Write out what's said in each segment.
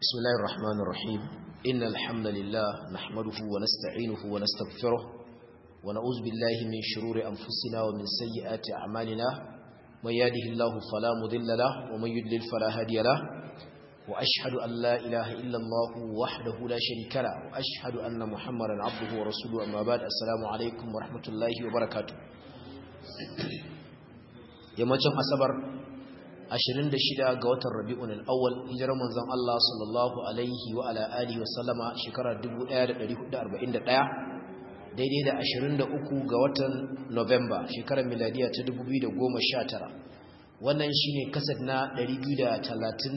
بسم الله الرحمن الرحيم إن الحمد لله نحمده ونستعينه ونستغفره ونعوذ بالله من شرور أنفسنا ومن سيئات أعمالنا من يهده الله فلا مضل له ومن يضلل فلا هادي له وأشهد أن لا إله إلا الله وحده لا شريك له وأشهد أن محمدا عبده ورسوله أما بعد السلام عليكم ورحمة الله وبركاته yammacin asabar 26 ga watan rabi'un al-awwal hijirar manzon Allah sallallahu alaihi wa ala alihi wa sallama shekarar 1441 daidai da 23 ga watan November shekarar miladiya ta 2019 wannan shine kasad na 233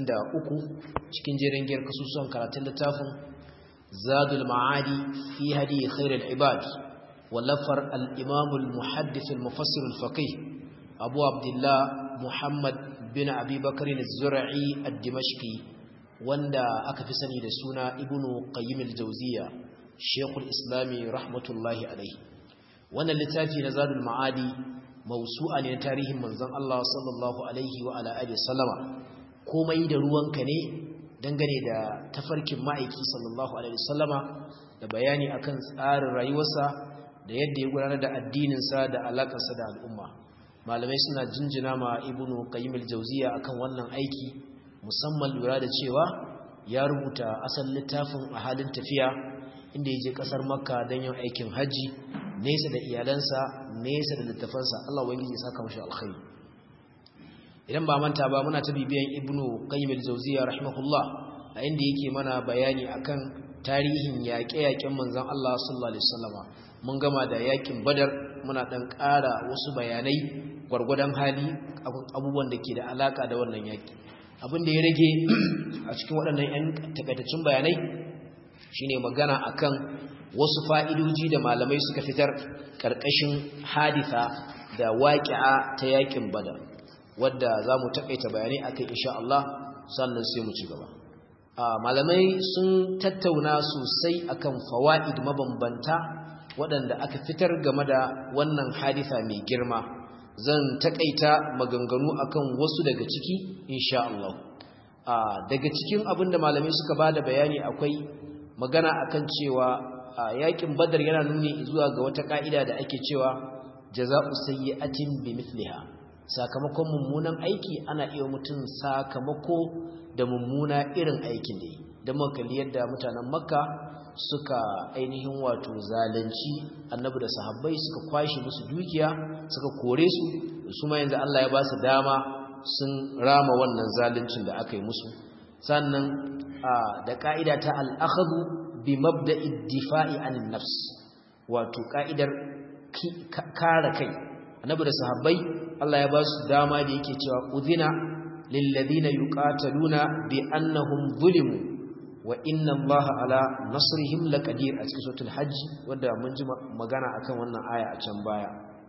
cikin jerin giyar kasusuwan karatun littafin Zadul Ma'adi fi hadi khairul ibad wallafar al-Imam al-Muhaddith al-Mufassir al-Faqih Abu Abdullah Muhammad bin Abi Bakr al-Zur'i al-Dimashqi wanda aka fi sani da suna Ibn Qayyim al-Jawziyya Sheikhul Islami rahmatullahi alayhi wannan littafi na Zadul Ma'adi mawsu'a ne na tarihin manzon Allah sallallahu alaihi wa ala alihi sallama komai da ruwanka ne dangane da tafarkin ma'aiki sallallahu alaihi sallama da bayani akan tsarin rayuwarsa da yadda ya gudanar da addininsa da alakarsa da al'umma malamai suna jinjina ma ibnu qayyim al-jawziya akan wannan aiki musamman lura da cewa ya rubuta asal littafin a halin tafiya inda yaje kasar makka don yin aikin haji nesa da iyalansa nesa da littafansa Allah ubangiji ya saka mashi alkhairi idan ba manta ba muna ta bibiyan ibnu qayyim al-jawziya rahimahullah a inda yake mana bayani akan tarihin yaƙe-yaƙen manzon Allah sallallahu alaihi wasallama mun gama da yaƙin badar muna dan ƙara wasu bayanai gwargwadon hali abubuwan da ke da alaka da wannan yaƙi abin da ya rage a cikin waɗannan 'yan takaitaccen bayanai shine magana akan wasu fa'idoji da malamai suka fitar ƙarƙashin haditha da waƙi'a ta yaƙin badar wadda za mu taƙaita bayanai akan insha Allah sannan sai mu ci gaba malamai sun tattauna sosai akan fawa'id mabambanta waɗanda aka fitar game da wannan haditha mai girma zan takaita maganganu akan wasu daga ciki insha Allah daga cikin abinda malamai suka bada bayani akwai magana akan cewa yakin badar yana nuni zuwa ga wata ka'ida da ake cewa jaza'u sayyi'atin bimithliha sakamakon mummunan aiki ana iya mutum sakamako da mummuna irin aikin da yi da muka yadda mutanen makka suka ainihin wato zalunci annabi da sahabbai suka kwashe musu dukiya suka kore su su ma yanzu Allah ya ba su dama sun rama wannan zaluncin da aka yi musu sannan da ka'ida ta al-akhdhu bi mabda'i difa'i anin nafs wato ka'idar kare kai annabi da sahabbai Allah ya ba su dama da yake cewa udhina lil ladina yuqataluna bi annahum zulimu wa inna Allah ala nasrihim laqadir a cikin suratul hajj wanda mun ji magana akan wannan aya a can baya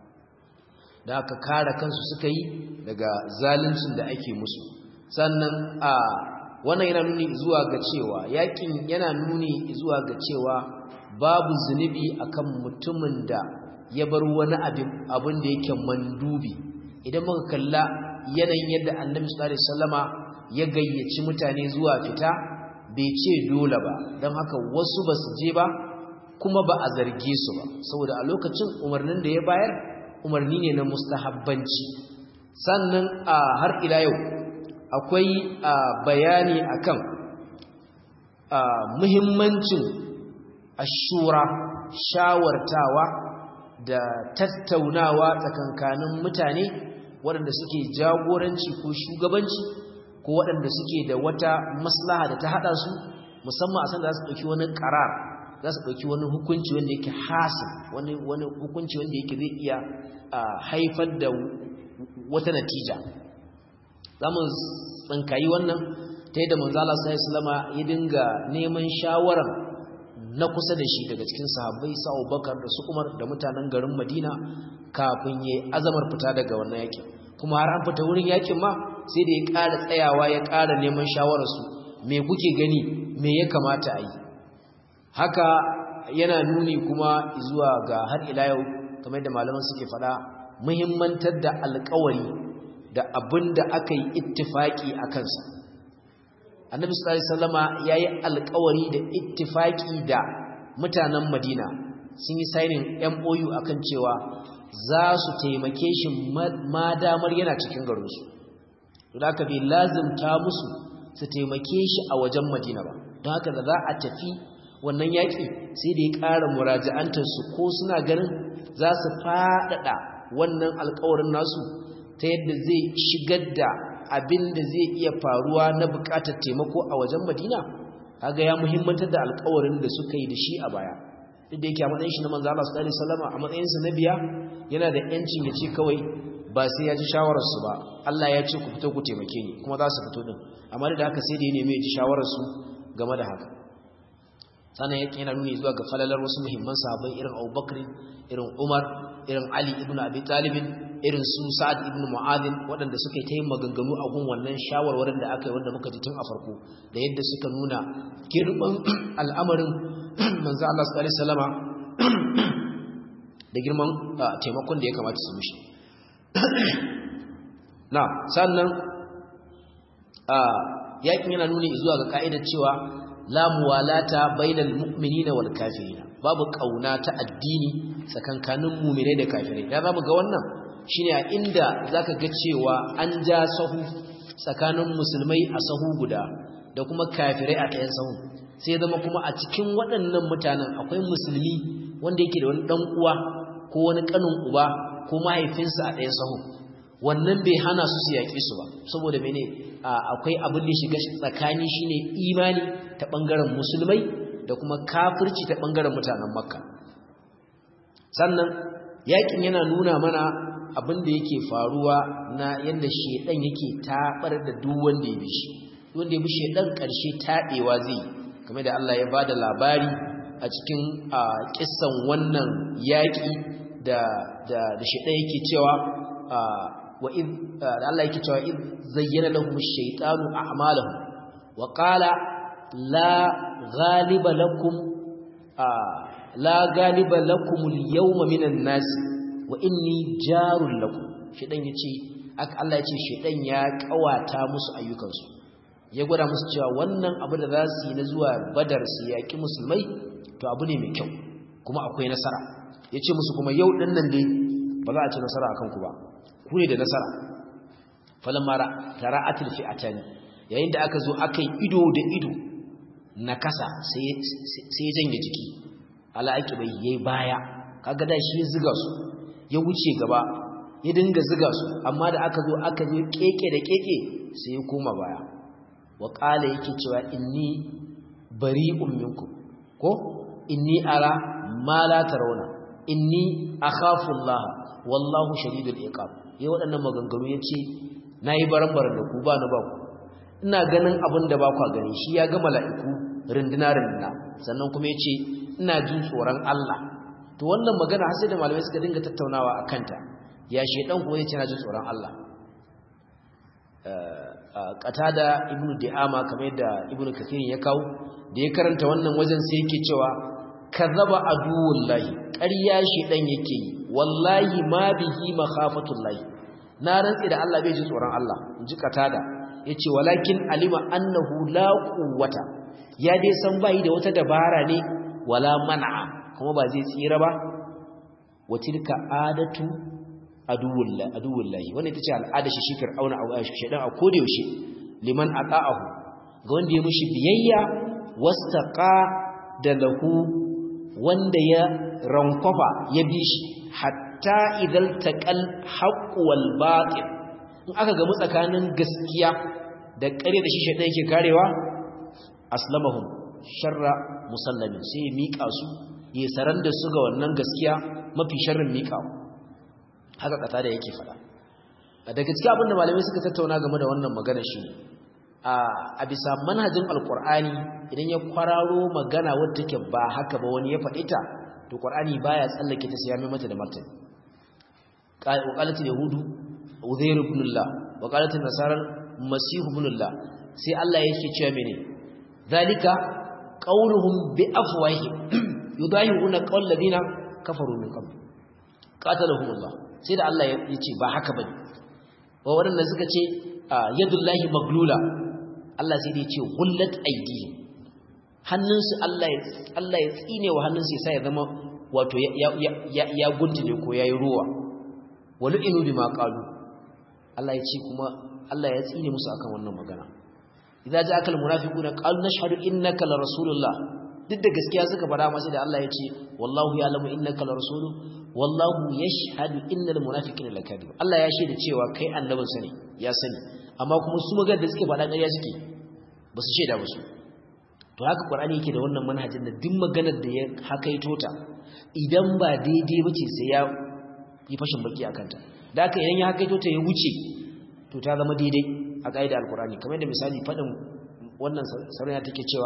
da aka kare kansu suka yi daga zaluncin da ake musu sannan a wannan yana nuni zuwa ga cewa yakin yana nuni zuwa ga cewa babu zunubi akan mutumin da ya bar wani abin abin da yake mandubi idan muka kalla yanayin yadda annabi sallallahu alaihi wasallama ya gayyaci mutane zuwa fita bai ce dole ba don haka wasu ba su je ba kuma ba a zarge su ba saboda a lokacin umarnin da ya bayar umarni ne na mustahabbanci sannan a har ila yau akwai bayani akan muhimmancin ashura shawartawa da tattaunawa tsakankanin mutane waɗanda suke jagoranci ko shugabanci ko waɗanda suke da wata maslaha da ta haɗa su musamman a san da za su ɗauki wani ƙarar za su ɗauki wani hukunci wanda yake hasin wani hukunci wanda yake zai iya haifar da wata natija za mu tsinkayi wannan ta yadda manzala sai islama ya dinga neman shawarar na kusa da shi daga cikin sahabbai sa bakar da su umar da mutanen garin madina kafin ya azamar fita daga wannan yakin kuma har an fita wurin yakin ma sai da ya ƙara tsayawa ya ƙara neman shawararsu me kuke gani me ya kamata a yi haka yana nuni kuma zuwa ga har ila yau kamar da malaman suke faɗa muhimmantar da alƙawari da abin da aka yi ittifaki a kansa annabi sallallahu alaihi wasallama yayi alƙawari da ittifaki da mutanen Madina sun yi signing MOU akan cewa za su taimake shi ma damar yana cikin garin su don haka bai lazimta musu su taimake shi a wajen Madina ba don haka da za a tafi wannan yaƙi sai da ya ƙara muraja'antar su ko suna ganin za su faɗaɗa wannan alƙawarin nasu ta yadda zai shigar da abin da zai iya faruwa na buƙatar taimako a wajen Madina kaga ya muhimmantar da alƙawarin da suka yi da shi a baya duk da yake a matsayin shi na manzo Allah sallallahu alaihi wasallam a matsayin sa na biya yana da yancin ya ce kawai ba sai ya ji shawarar su ba Allah ya ce ku fito ku taimake ni kuma za su fito din amma da haka sai da ya nemi ya ji shawarar su game da haka sannan yake yana nuni zuwa ga falalar wasu muhimman sahabbai irin Abu Bakr irin Umar irin Ali ibn Abi Talib irin su Sa'ad ibn Mu'adh waɗanda suka yi ta yin maganganu a gun wannan shawarwarin da aka yi wanda muka ji tun a farko da yadda suka nuna girman al'amarin manzo Allah sallallahu alaihi wasallama da girman taimakon da ya kamata su mishi na sannan yakin yana nuni zuwa ga ka'idar cewa la muwalata bainal mu'minina wal kafirina babu kauna ta addini tsakankanin mu'minai da kafirai da zamu ga wannan shine a inda zaka ga cewa an ja sahu tsakanin musulmai a sahu guda da kuma kafirai a ɗayan sahu sai zama kuma a cikin waɗannan mutanen akwai musulmi wanda yake da wani dan uwa ko wani kanin uba ko mahaifinsa a ɗayan sahu wannan bai hana su su yaƙi su ba saboda mene akwai abin da shiga tsakani shine imani ta ɓangaren musulmai da kuma kafirci ta ɓangaren mutanen makka sannan yaƙin yana nuna mana abin da yake faruwa na yadda shedan yake taɓar da duk wanda ya bi shi wanda ya bi shedan ƙarshe taɓewa zai kamar da Allah ya bada labari a cikin kissan wannan yaƙi da da da shedan yake cewa wa id Allah yake cewa id zayyana lahum ash-shaytanu a'malahum wa qala la ghaliba lakum la ghaliba lakum al-yawma minan nas wa inni jarul lakum shedan yace Allah yace shedan ya kawata musu ayyukansu ya gwada musu cewa wannan abu da za su yi na zuwa badar su yaki musulmai to abu ne mai kyau kuma akwai nasara yace musu kuma yau din nan dai ba za a ci nasara akan ku ba ku ne da nasara falamma tara'atil fi'atani yayin da aka zo aka yi ido da ido na kasa sai janye jiki ala ake bai yayi baya kaga da shi ziga su ya wuce gaba ya dinga ziga su amma da aka zo aka zo keke da keke sai ya koma baya wa qala yake cewa inni bari'un minkum ko inni ara ma la tarawna inni akhafu Allah wallahu shadidul iqab yayi waɗannan maganganu yace nayi baran-baran da ku ba na ba ku ina ganin abin da ba ku gani shi ya ga mala'iku rinduna rinduna sannan kuma yace ina jin tsoron Allah to wannan magana har sai da malamai suka dinga tattaunawa akan ta ya shedan ko yace na jin tsoron Allah qatada ibnu di'ama kamar yadda ibnu kathir ya kawo da ya karanta wannan wajen sai yake cewa kazaba aduwullahi ƙarya shedan yake yi wallahi ma bihi makhafatullahi na rantsi da Allah bai ji tsoron Allah inji qatada yace walakin alima annahu la quwwata ya dai san bai da wata dabara ne wala man'a kuma ba zai tsira ba wa tilka adatu aduwullahi aduwullahi wannan ita ce al'ada shi shi fir'auna a shedan a koda yaushe liman ata'ahu ga wanda ya mishi biyayya wastaqa da lahu wanda ya rankwafa ya bi shi hatta idan taqal haqqu wal batil in aka gamu tsakanin gaskiya da ƙarya da shi shedan yake karewa aslamahum sharra musallamin sai ya mika su ya saran da su ga wannan gaskiya mafi sharrin mika haka kata da yake fada daga cikin abin da malamai suka tattauna game da wannan magana shi a bisa manhajin alkur'ani idan ya kwararo magana wadda take ba haka ba wani ya faɗi ta to qur'ani baya tsallake ta sai ya mai mata da martani qalatul yahudu uzair ibn allah wa qalatul nasara masih ibn allah sai Allah yake cewa mene zalika qauluhum bi afwahi yudahiruna qawl ladina kafaru min qabl qatalahum allah sai da Allah ya ce ba haka bane wa waɗanda suka ce yadullahi maglula Allah sai dai ce gullat aidihim hannunsu Allah ya Allah ya tsine wa hannunsu ya sa ya zama wato ya ya ya guntule ko yayi ruwa walu inu bima qalu Allah ya ce kuma Allah ya tsine musu akan wannan magana idza ja'aka almunafiquna qalu nashhadu innaka la rasulullah duk da gaskiya suka fara masa da Allah ya ce wallahu ya'lamu innaka la rasulu wallahu yashhadu innal munafiqina lakadib Allah ya shaida cewa kai annabin sa ne ya sani amma kuma su magana da suke faɗa ƙarya suke ba su shaida ba su to haka qur'ani yake da wannan manhajin da duk maganar da ya hakaito ta idan ba daidai bace sai ya yi fashin baki akan ta da haka idan ya hakaito ta ya wuce to ta zama daidai a kaidar alqur'ani kamar da misali fadin wannan sarayya take cewa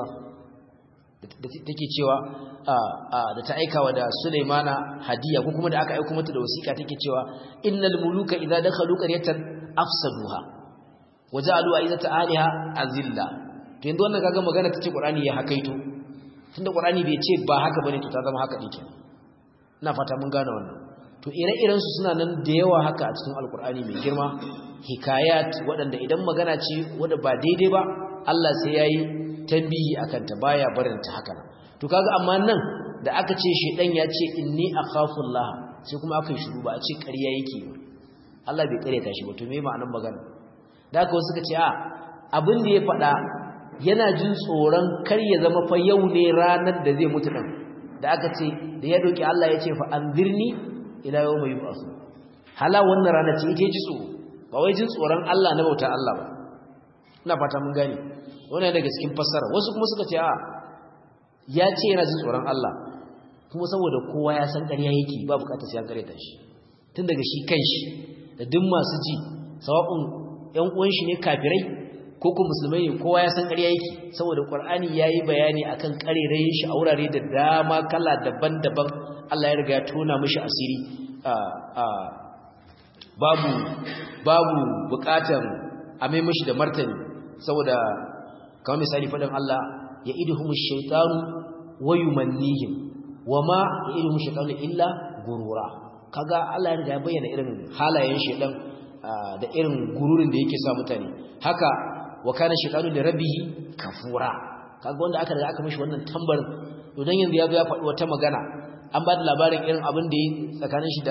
da take cewa da ta aikawa da Sulaimana hadiya ko kuma da aka aika mata da wasiƙa take cewa innal muluka idza dakhalu qaryatan afsaduha waja'alu aizata aliha azilla to yanzu wannan kaga magana tace Qur'ani ya hakaito tunda Qur'ani bai ce ba haka bane to ta zama haka dike ina fata mun gane wannan to ire-iren su suna nan da yawa haka a cikin Alƙur'ani mai girma hikayat waɗanda idan magana ce wanda ba daidai ba Allah sai yayi tambihi akan ta baya barin ta haka to kaga amma nan da aka ce shedan ya ce inni akhafullah sai kuma aka yi shiru ba a ce ƙarya yake ba Allah bai kare ta shi ba to me ma'anar magana da haka wasu suka ce a abin da ya faɗa yana jin tsoron kar ya zama fa yau ne ranar da zai mutu din da aka ce da ya doki Allah ya ce fa anzirni ila yawmi yub'ath hala wannan rana ce ita ji tsoro ba wai jin tsoron Allah na bauta Allah ba ina fata mun gane wannan daga cikin fassara wasu kuma suka ce a ya ce yana jin tsoron Allah kuma saboda kowa ya san ƙarya yake ba bukatar sai an ƙareta shi tun daga shi kanshi da duk masu ji sawa'un ƴan uwan shi ne kafirai ko kuma musulmai ne kowa ya san ƙarya yake saboda Qur'ani yayi bayani akan ƙarerayin shi a wurare da dama kala daban-daban Allah ya riga ya tona mishi asiri a a babu babu bukatar a mai mishi da martani saboda kamar misali faɗin Allah ya iduhum shaytanu wa yumannihim wama ya iduhum shaytanu illa gurura kaga Allah ya riga ya bayyana irin halayen shaytan da irin gururin da yake sa mutane haka wa kana shaytanu li rabbihi kafura kaga wanda aka riga aka mishi wannan tambar to dan yanzu ya zo ya faɗi wata magana an ba da labarin irin abin da yi tsakanin shi da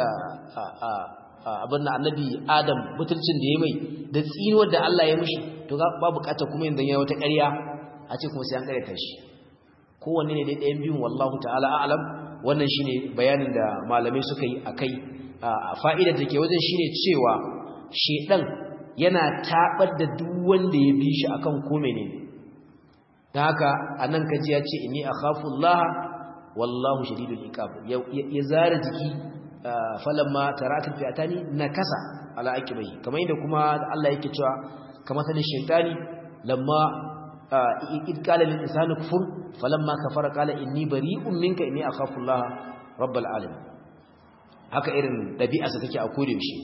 abin da annabi Adam mutuncin da ya mai da tsinuwar da Allah ya mishi to ba bukata kuma yanzu ya wata ƙarya a ce kuma sai an ƙaryata shi kowanne ne dai ɗayan biyun wallahu ta'ala a'lam wannan shine bayanin da malamai suka yi akai fa'idar da ke wajen shine cewa shedan yana tabar da duk wanda ya bi shi akan ko menene dan haka anan kaji ya ce inni akhafu Allah wallahu shadidul iqab ya zara jiki falamma tarakat fi'atani nakasa ala aqibai kamar yadda kuma Allah yake cewa kamar sanin shaytani lamma id qala lil insani kufur falamma kafara qala inni bari'un minka inni akhafu Allah rabbul alamin haka irin dabi'arsa take a kode shi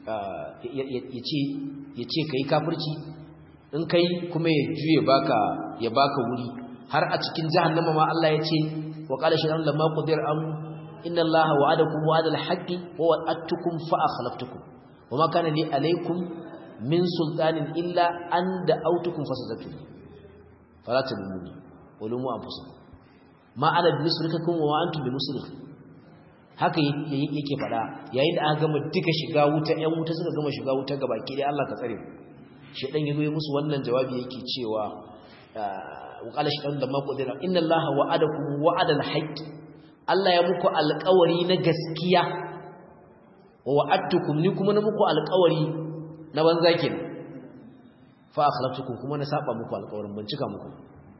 yace yace kai kafirci in kai kuma ya juye baka ya baka wuri har a cikin jahannama ma Allah yace wa qala shaytan lamma qadir am inna Allah wa'adakum wa'adal haqqi wa wa'adtukum fa akhlaftukum wama kana li alaykum min sultanin illa an da'awtukum fasadatu fala tadumuni ulumu anfusakum ma ana bimusrikakum wa antum bimusrik haka yake fada yayin da aka gama duka shiga wuta ƴan wuta suka gama shiga wuta gabaki dai Allah ka tsare mu shedan yazo ya musu wannan jawabi yake cewa wa qala shaytan lamma qadira inna allaha wa'adakum wa'adal haqq Allah ya muku alƙawari na gaskiya wa wa'adtukum ni kuma na muku alƙawari na banza kenan fa akhlaftukum kuma na saba muku alƙawarin ban cika muku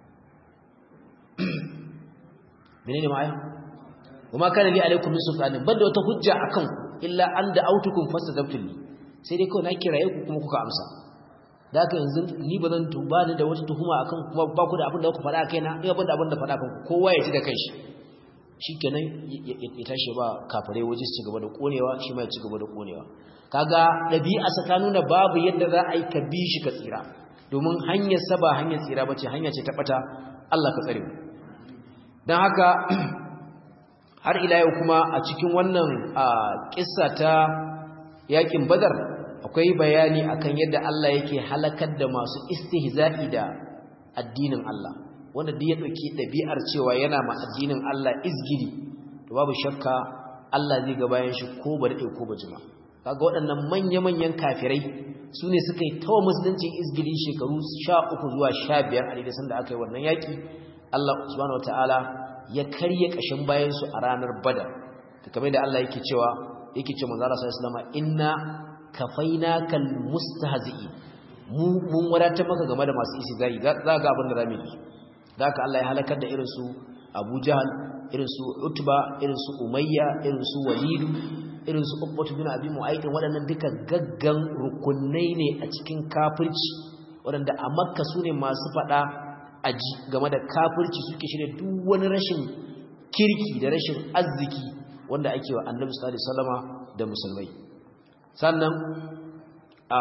menene ma aya kuma kana li alaikum min sultanin banda wata hujja akan illa an da autukum fastajabtum li sai dai kawai na kiraye ku kuma kuka amsa da haka yanzu ni ba zan tuba ni da wata tuhuma akan kuma ba ku da abin da ku faɗa kai na ina ban da abin da faɗa kan kowa ya ji da kanshi shikenan ya tashi ba kafare waje su ci gaba da konewa shi ma ya ci gaba da konewa kaga dabi'a ta nuna babu yadda za a yi ka bi shi ka tsira domin hanyar sa ba hanyar tsira bace hanya ce ta bata Allah ka tsare mu dan haka har ila yau kuma a cikin wannan kissa ta yakin badar akwai bayani akan yadda Allah yake halakar da masu istihza'i da addinin Allah wanda duk ya dauki dabi'ar cewa yana ma addinin Allah izgiri to babu shakka Allah zai ga bayan shi ko ba dade ko ba jima kaga waɗannan manya-manyan kafirai su ne suka yi tawa musuluncin izgiri shekaru 13 zuwa 15 a daidai sanda aka yi wannan yaki Allah subhanahu wataala ya karye kashin bayan su a ranar Badar kamar da Allah yake cewa yake ce manzo Allah sallallahu alaihi wasallam inna kafainakal mustahzi'i mu mun wadatar maka game da masu isi zai za ga abin da zamu yi zaka Allah ya halakar da irin su Abu Jahl irin su Utba irin su Umayya irin su Walid irin su Uqbah bin Abi Mu'ayth waɗannan duka gaggan rukunai ne a cikin kafirci waɗanda a Makka sune masu fada aji game da kafirci suke shirye duk wani rashin kirki da rashin arziki wanda ake wa Annabi sallallahu alaihi wasallama da musulmai sannan a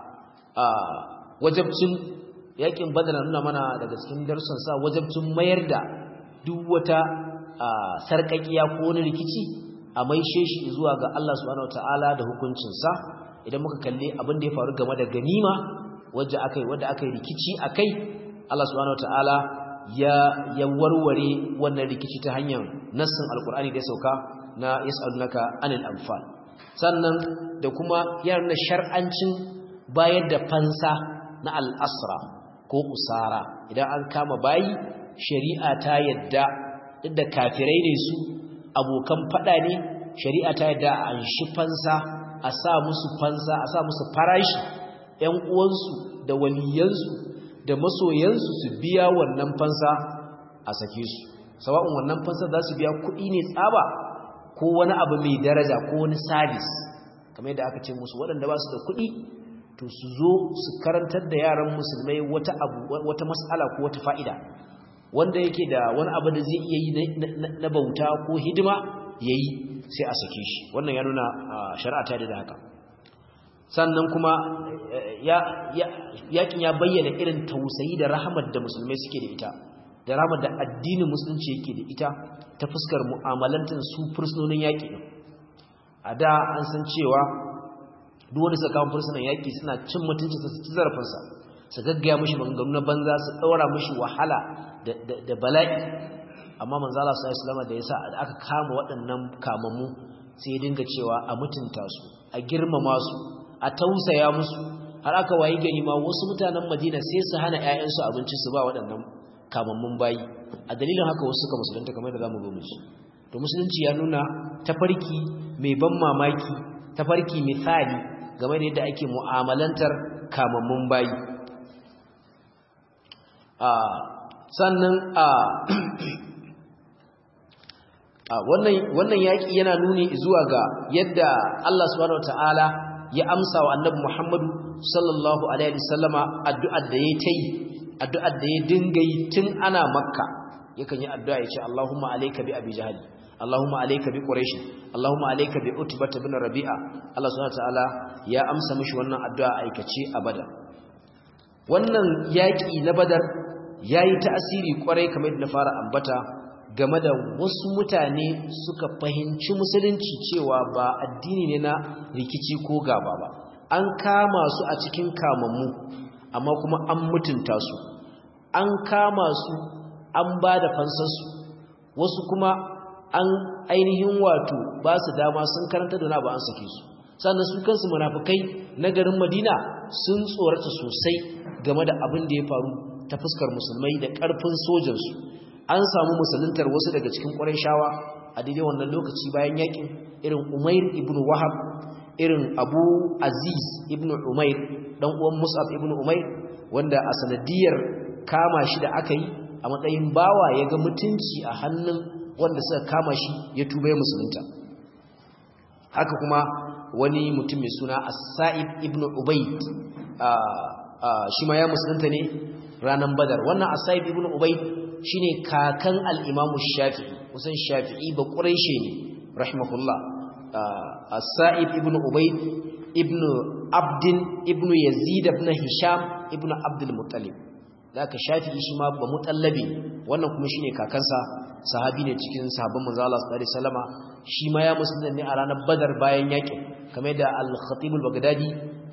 a wajabcin yakin badar nuna mana daga cikin darussan sa wajabcin mayar da duk wata sarkakiya ko wani rikici a maishe shi zuwa ga Allah subhanahu wataala da hukuncin sa idan muka kalle abin da ya faru game da ganima wanda akai wanda akai rikici akai Allah subhanahu wataala ya ya warware wannan rikici ta hanyar nassin alqur'ani da ya sauka na yas'alunaka anil anfal sannan da kuma yana shar'ancin bayar da fansa na al'asra ko usara idan an kama bayi shari'a ta yadda duk da kafirai ne su abokan fada ne shari'a ta yadda a anshi fansa a sa musu fansa a sa musu farashi ‘yan uwansu da waliyansu da masoyansu su biya wannan fansa a sake su sawa'un wannan fansa za su biya kuɗi ne tsaba ko wani abu mai daraja ko wani sabis kamar yadda aka ce musu waɗanda ba su da kuɗi to su zo su karantar da yaran musulmai wata abu wata mas'ala ko wata fa'ida wanda yake da wani abu da zai iya yi na bauta ko hidima yayi sai a sake shi wannan ya nuna shari'a ta da haka sannan kuma yakin ya bayyana irin tausayi da rahamar da musulmai suke da ita da rahamar da addinin musulunci yake da ita ta fuskar mu'amalantar su fursunonin yaƙi ɗin a da an san cewa duk wani suka kawo fursunan yaƙi suna cin mutunci su ci zarafinsa su gaggaya mashi maganganu na banza su ɗaura mashi wahala da bala'i amma manzala su islama da ya sa da aka kama waɗannan kamammu sai ya dinga cewa a mutunta su a girmama su a tausaya musu har aka wayi gani ma wasu mutanen madina sai su hana 'ya'yansu abinci su ba waɗannan kamammun bayi a dalilin haka wasu suka musulunta kamar da zamu gome su to musulunci ya nuna tafarki mai ban mamaki tafarki misali game da yadda ake mu'amalantar kamammun bayi a sannan a wannan wannan yaki yana nuni zuwa ga yadda Allah subhanahu wataala ya amsa wa annabi Muhammadu sallallahu alaihi wasallama addu'ar da yayi tayi addu'ar da ya dinga yi tun ana makka yakan yi addu'a ya ce Allahumma alayka bi abi jahal Allahumma alayka bi quraish Allahumma alayka bi utbah ibn rabi'a Allah subhanahu wataala ya amsa mishi wannan addu'a aikace a badar wannan yaki na badar yayi ta'asiri kwarai kamar yadda na fara ambata game da wasu mutane suka fahimci musulunci cewa ba addini ne na rikici ko gaba ba an kama su a cikin kamammu amma kuma an mutunta su an kama su an ba da fansarsu wasu kuma an ainihin wato ba su dama sun karanta da ba an sake su sannan su kansu munafukai na garin madina sun tsorata sosai game da abin da ya faru ta fuskar musulmai da ƙarfin sojansu an samu musuluntar wasu daga cikin ƙwarai shawa a daidai wannan lokaci bayan yakin irin umair ibn wahab irin abu aziz ibn umair dan uwan mus'ab ibn umair wanda a sanadiyar kama shi da aka yi a matsayin bawa ya ga mutunci a hannun wanda suka kama shi ya tuba ya musulunta haka kuma wani mutum mai suna as-sa'id ibn ubayd shi ma ya musulunta ne ranar badar wannan as-sa'id ibn ubayd shine kakan al-imam shafi'i kusan shafi'i ba quraishi ne rahimahullah as-sa'id ibn ubayd ibn abdin ibn yazid ibn hisham ibn abdul muttalib zaka shafi'i shi ma ba mutallabi wannan kuma shine kakansa sahabi ne cikin sahabban manzo Allah sallallahu alaihi wasallama shi ma ya musulunta ne a ranar badar bayan yakin kamar da al-khatib al-baghdadi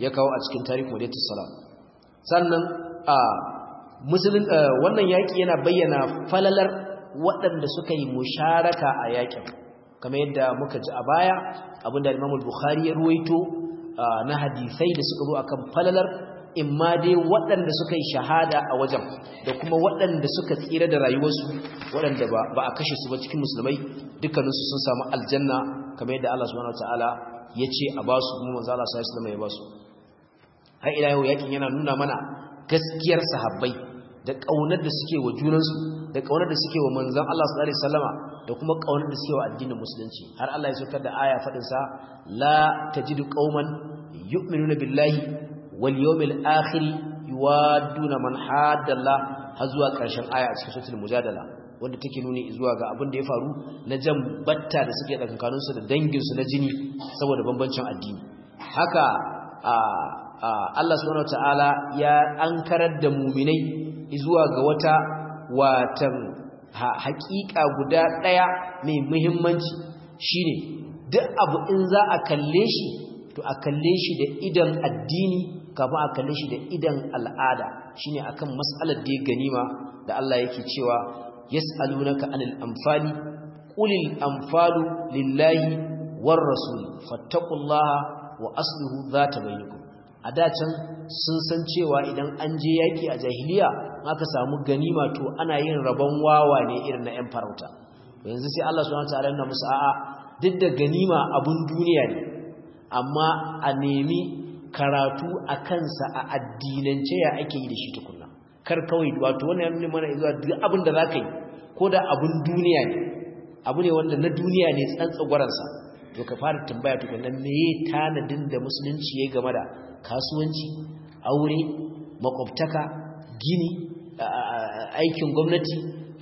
ya kawo a cikin tarihi Madatus Salam sannan a musulun wannan yaki yana bayyana falalar waɗanda suka yi musharaka a yakin kamar yadda muka ji a baya abinda Imam Bukhari ya ruwaito na hadisai da suka zo akan falalar imma dai waɗanda suka yi shahada a wajen da kuma waɗanda suka tsira da rayuwarsu waɗanda ba a kashe su ba cikin musulmai dukkaninsu sun samu aljanna kamar yadda Allah subhanahu wataala ya ce a ba su kuma manzo Allah sallallahu alaihi wasallam ya ba su har ila yau yakin yana nuna mana gaskiyar sahabbai da kaunar da suke wa junansu da kaunar da suke wa manzon Allah sallallahu alaihi wasallama da kuma kaunar da suke wa addinin musulunci har Allah ya saukar da aya fadin sa la tajidu qauman yu'minuna billahi wal yawmil akhir yuwadduna man haddallah har zuwa ƙarshen aya a cikin suratul mujadala wanda take nuni zuwa ga abin da ya faru na jan batta da suke tsakankanin su da dangin su na jini saboda bambancin addini haka Allah subhanahu wataala ya ankarar da mu'minai zuwa ga wata watan haƙiƙa guda ɗaya mai muhimmanci shine duk abu in za a kalle shi to a kalle shi da idan addini kafin a kalle shi da idan al'ada shine akan mas'alar da ya ganima da Allah yake cewa yas'alunaka anil anfali qulil anfalu lillahi war rasul fattaqullaha wa aslihu zata bainakum a dacan sun san cewa idan an je yaki a jahiliya aka samu ganima to ana yin rabon wawa ne irin na 'yan farauta yanzu sai Allah subhanahu wataala yana musu a'a duk da ganima abun duniya ne amma a nemi karatu a kansa a addinance ya ake yi da shi tukunna kar kawai wato wannan yana mana zuwa duk abin da zaka yi ko da abun duniya ne abu ne wanda na duniya ne tsantsagwaransa to ka fara tambaya tukunna meye tanadin da musulunci ya game da kasuwanci aure makwabtaka gini aikin gwamnati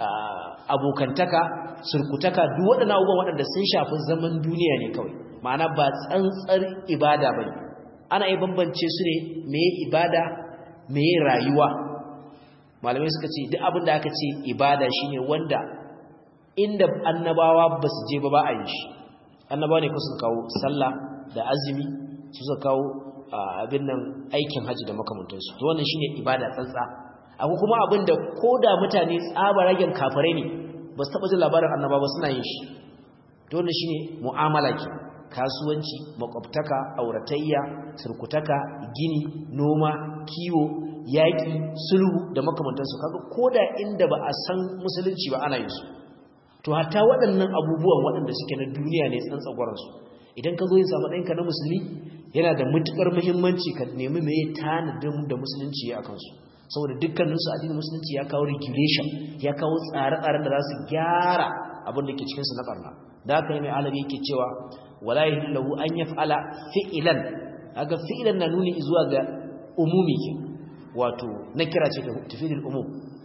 abokantaka surkutaka duk waɗannan abubuwan waɗanda sun shafi zaman duniya ne kawai ma'ana ba tsantsar ibada ba ne ana yi bambance su ne meye ibada meye rayuwa malamai suka ce duk abin da aka ce ibada shine wanda inda annabawa ba su je ba ba a yi shi annabawa ne ku suka kawo sallah da azumi su suka kawo abin nan aikin haji da makamantansu to wannan shine ibada tsantsa akwai kuma abin da koda mutane tsaba ragen kafirai ne ba su taba jin labarin annaba ba suna yin shi to wannan shine mu'amala ke kasuwanci makwabtaka auratayya surkutaka gini noma kiwo yaƙi sulhu da makamantansu kaga koda inda ba a san musulunci ba ana yin su to hatta waɗannan abubuwan waɗanda suke na duniya ne tsantsagwaransu idan ka zo yin samu ɗanka na musulmi yana da matuƙar muhimmanci ka nemi mai tanadin da musulunci ya kansu saboda dukkaninsu addinin musulunci ya kawo regulation ya kawo tsare-tsaren da za su gyara abin da ke cikinsu na ɓarna da haka yi mai alabi yake cewa wala yi lahu an ya fa'ala fi'ilan aga fi'ilan na nuni zuwa ga umumi ke wato na kira ce ta tafidin umum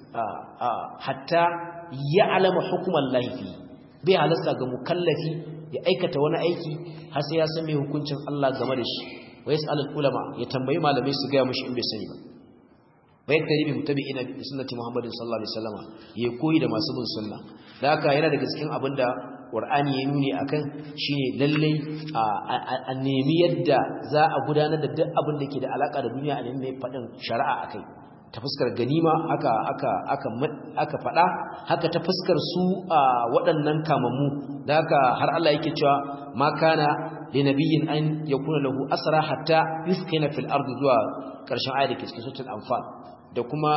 hatta ya alama hukumar laifi bai halasta ga mukallafi ya aikata wani aiki har sai ya san mai hukuncin Allah game da shi wa yas'alul ulama ya tambayi malamai su ga mushi in bai sani ba bai kari bi mutabi'ina bi sunnati Muhammadin sallallahu alaihi wasallam ya koyi da masu bin sunna da haka yana daga cikin abinda Qur'ani ya nuni akan shine lalle a nemi yadda za a gudanar da duk abin da ke da alaka da duniya a nemi fadin shari'a akai ta fuskar ganima aka aka aka aka fada haka ta fuskar su waɗannan kamammu da haka har Allah yake cewa ma kana li nabiyyin an yakuna lahu asra hatta yuskina fil ardi zuwa ƙarshen ayat da ke cikin suratul anfal da kuma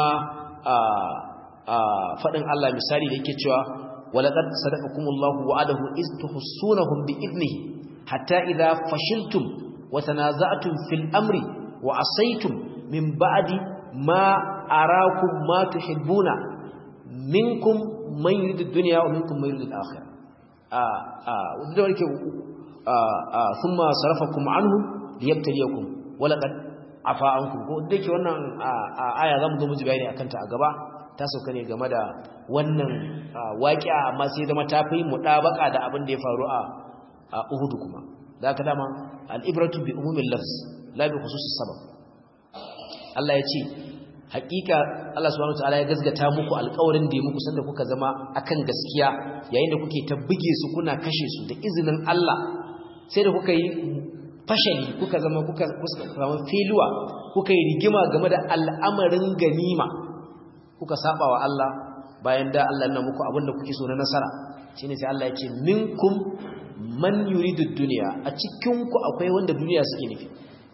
fadin Allah misali da yake cewa walaqad sadaqakumullahu wa'adahu iz tuhsunahum bi idnihi hatta idha fashiltum wa tanaza'tum fil amri wa asaytum min ba'di ma arakum ma tuhibbuna minkum man yuridu ad-dunya wa minkum man yuridu al-akhirah ah ah wanda yake ah thumma sarafakum anhu liyabtaliyakum walaqad afa ankum ko dake wannan aya zamu zo mu ji bayani akan ta a gaba ta sauka ne game da wannan waqi'a amma sai zama ta fi mudabaka da abin da ya faru a Uhud kuma da ka dama al-ibratu bi umumil lafz la bi khususis sabab Allah ya ce hakika Allah subhanahu wataala ya gazgata muku alƙawarin da ya muku sanda kuka zama akan gaskiya yayin da kuke ta buge su kuna kashe su da izinin Allah sai da kuka yi fashali kuka zama kuka zama filuwa kuka yi rigima game da al'amarin ganima kuka saba wa Allah bayan da Allah na muku abinda kuke so na nasara shine sai Allah ya ce minkum man yuridu dunya a cikin ku akwai wanda duniya suke nufi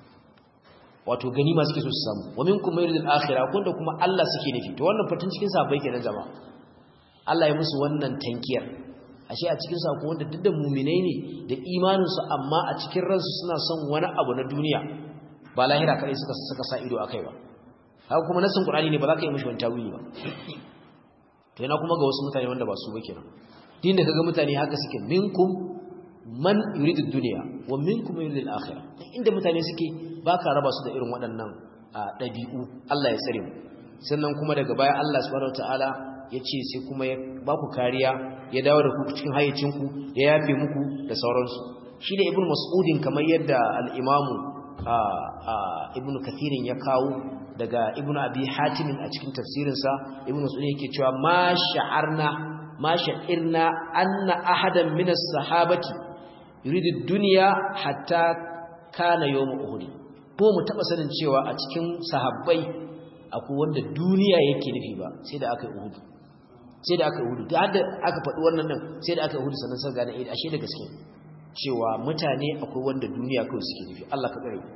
wato ganima suke so su samu wa minkum man yuridu al-akhirah wanda kuma Allah suke nufi to wannan fatin cikin sahabbai kenan jama'a Allah ya musu wannan tankiyar ashe a cikin sako wanda duk da muminai ne da imaninsu amma a cikin ransu suna son wani abu na duniya ba lahira kadai suka suka sa ido akai ba haka kuma nasin qur'ani ne ba za ka yi mishi wani tawili ba to yana kuma ga wasu mutane wanda ba su ba kenan din da kaga mutane haka suke minkum man yuridu dunya wa minkum man yuridu al-akhirah inda mutane suke baka raba su da irin waɗannan ɗabi'u Allah ya tsare mu sannan kuma daga baya Allah subhanahu wataala ya ce sai kuma ya ba ku kariya ya dawo da ku cikin hayyacinku ya yafe muku da sauransu shi da ibn mas'udin kamar yadda al'imamu ibn kathirin ya kawo daga ibn abi hatimin a cikin tafsirinsa ibn mas'udin yake cewa ma sha'arna ma sha'irna anna ahadan min as-sahabati yuridu dunya hatta kana yawm uhud ko mu taba sanin cewa a cikin sahabbai akwai wanda duniya yake nufi ba sai da aka yi uhud sai da aka yi hudu da aka faɗi wannan nan sai da aka yi hudu sannan sun gane eh ashe da gaske cewa mutane akwai wanda duniya kawai suke nufi Allah ka tsare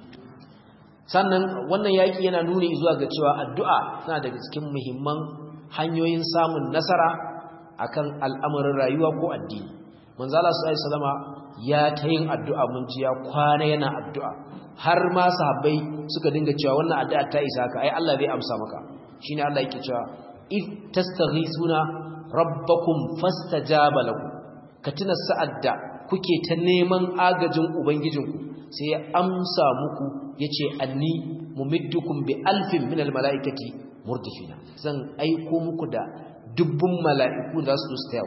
sannan wannan yaki yana nuni zuwa ga cewa addu'a tana daga cikin muhimman hanyoyin samun nasara akan al'amarin rayuwa ko addini manzo Allah sallallahu alaihi wasallama ya ta yin addu'a mun ji ya kwana yana addu'a har ma sahabbai suka dinga cewa wannan addu'a ta isa ka ai Allah zai amsa maka shine Allah yake cewa if tastaghisuna rabbakum fastajaba lakum ka tuna sa'adda kuke ta neman agajin ubangijinku sai ya amsa muku yace anni mumiddukum bi alfin min almalaikati murdifina zan aiko muku da dubbun mala'iku da su tsaya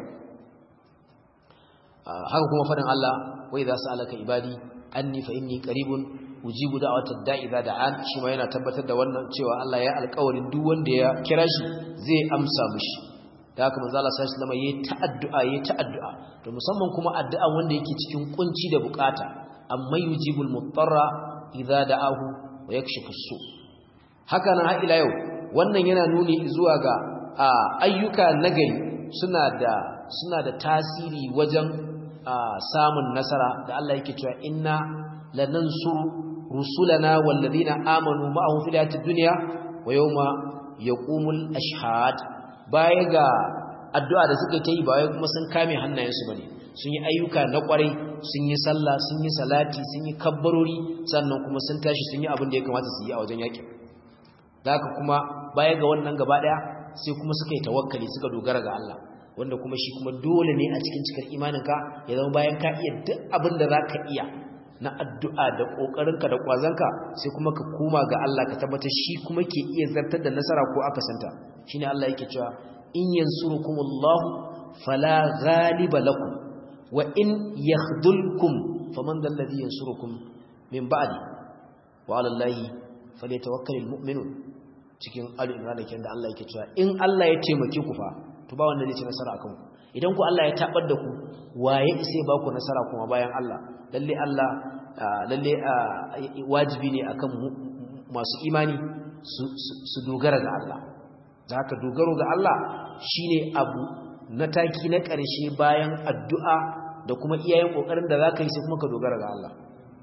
haka kuma fadin Allah wa idza sa'alaka ibadi anni fa inni qaribun ujibu da'watad da'i idza da'an shi ma yana tabbatar da wannan cewa Allah ya alƙawarin duk wanda ya kira shi zai amsa mishi da haka manzo Allah sallallahu alaihi wasallam yayi ta'addu'a yayi ta'addu'a to musamman kuma addu'a wanda yake cikin kunci da bukata amma yujibul mutarra idza da'ahu wa yakshifu su haka nan har ila yau wannan yana nuni zuwa ga ayyuka nagari suna da suna da tasiri wajen samun nasara da Allah yake cewa inna lanansuru rusulana wallazina amanu ma'ahu fil hayatid dunya wa yawma yaqumul ashhad baya ga addu'a da suka yi ba wai kuma sun kame hannayensu bane sun yi ayyuka na kwarai sun yi sallah sun yi salati sun yi kabbarori sannan kuma sun tashi sun yi abin da ya kamata su yi a wajen yakin da haka kuma baya ga wannan gaba daya sai kuma suka yi tawakkali suka dogara ga Allah wanda kuma shi kuma dole ne a cikin cikar imaninka ya zama bayan ka iya duk abin da zaka iya na addu'a da ƙoƙarinka da ƙwazonka sai kuma ka koma ga Allah ka tabbata shi kuma ke iya zartar da nasara ko aka santa shi ne Allah yake cewa in yansurukumullahu fala ghaliba lakum wa in yakhdhulkum faman dhal ladhi yansurukum min ba'di wa 'ala Allahi falyatawakkalul mu'minun cikin al-imran da da Allah yake cewa in Allah ya taimake ku fa to ba wanda zai ci nasara akan ku idan ku Allah ya tabar da ku waye sai ba ku nasara kuma bayan Allah lalle Allah lalle wajibi ne akan masu imani su dogara ga Allah da haka dogaro ga Allah shine abu na taki na ƙarshe bayan addu'a da kuma iyayen kokarin da zaka yi sai kuma ka dogara ga Allah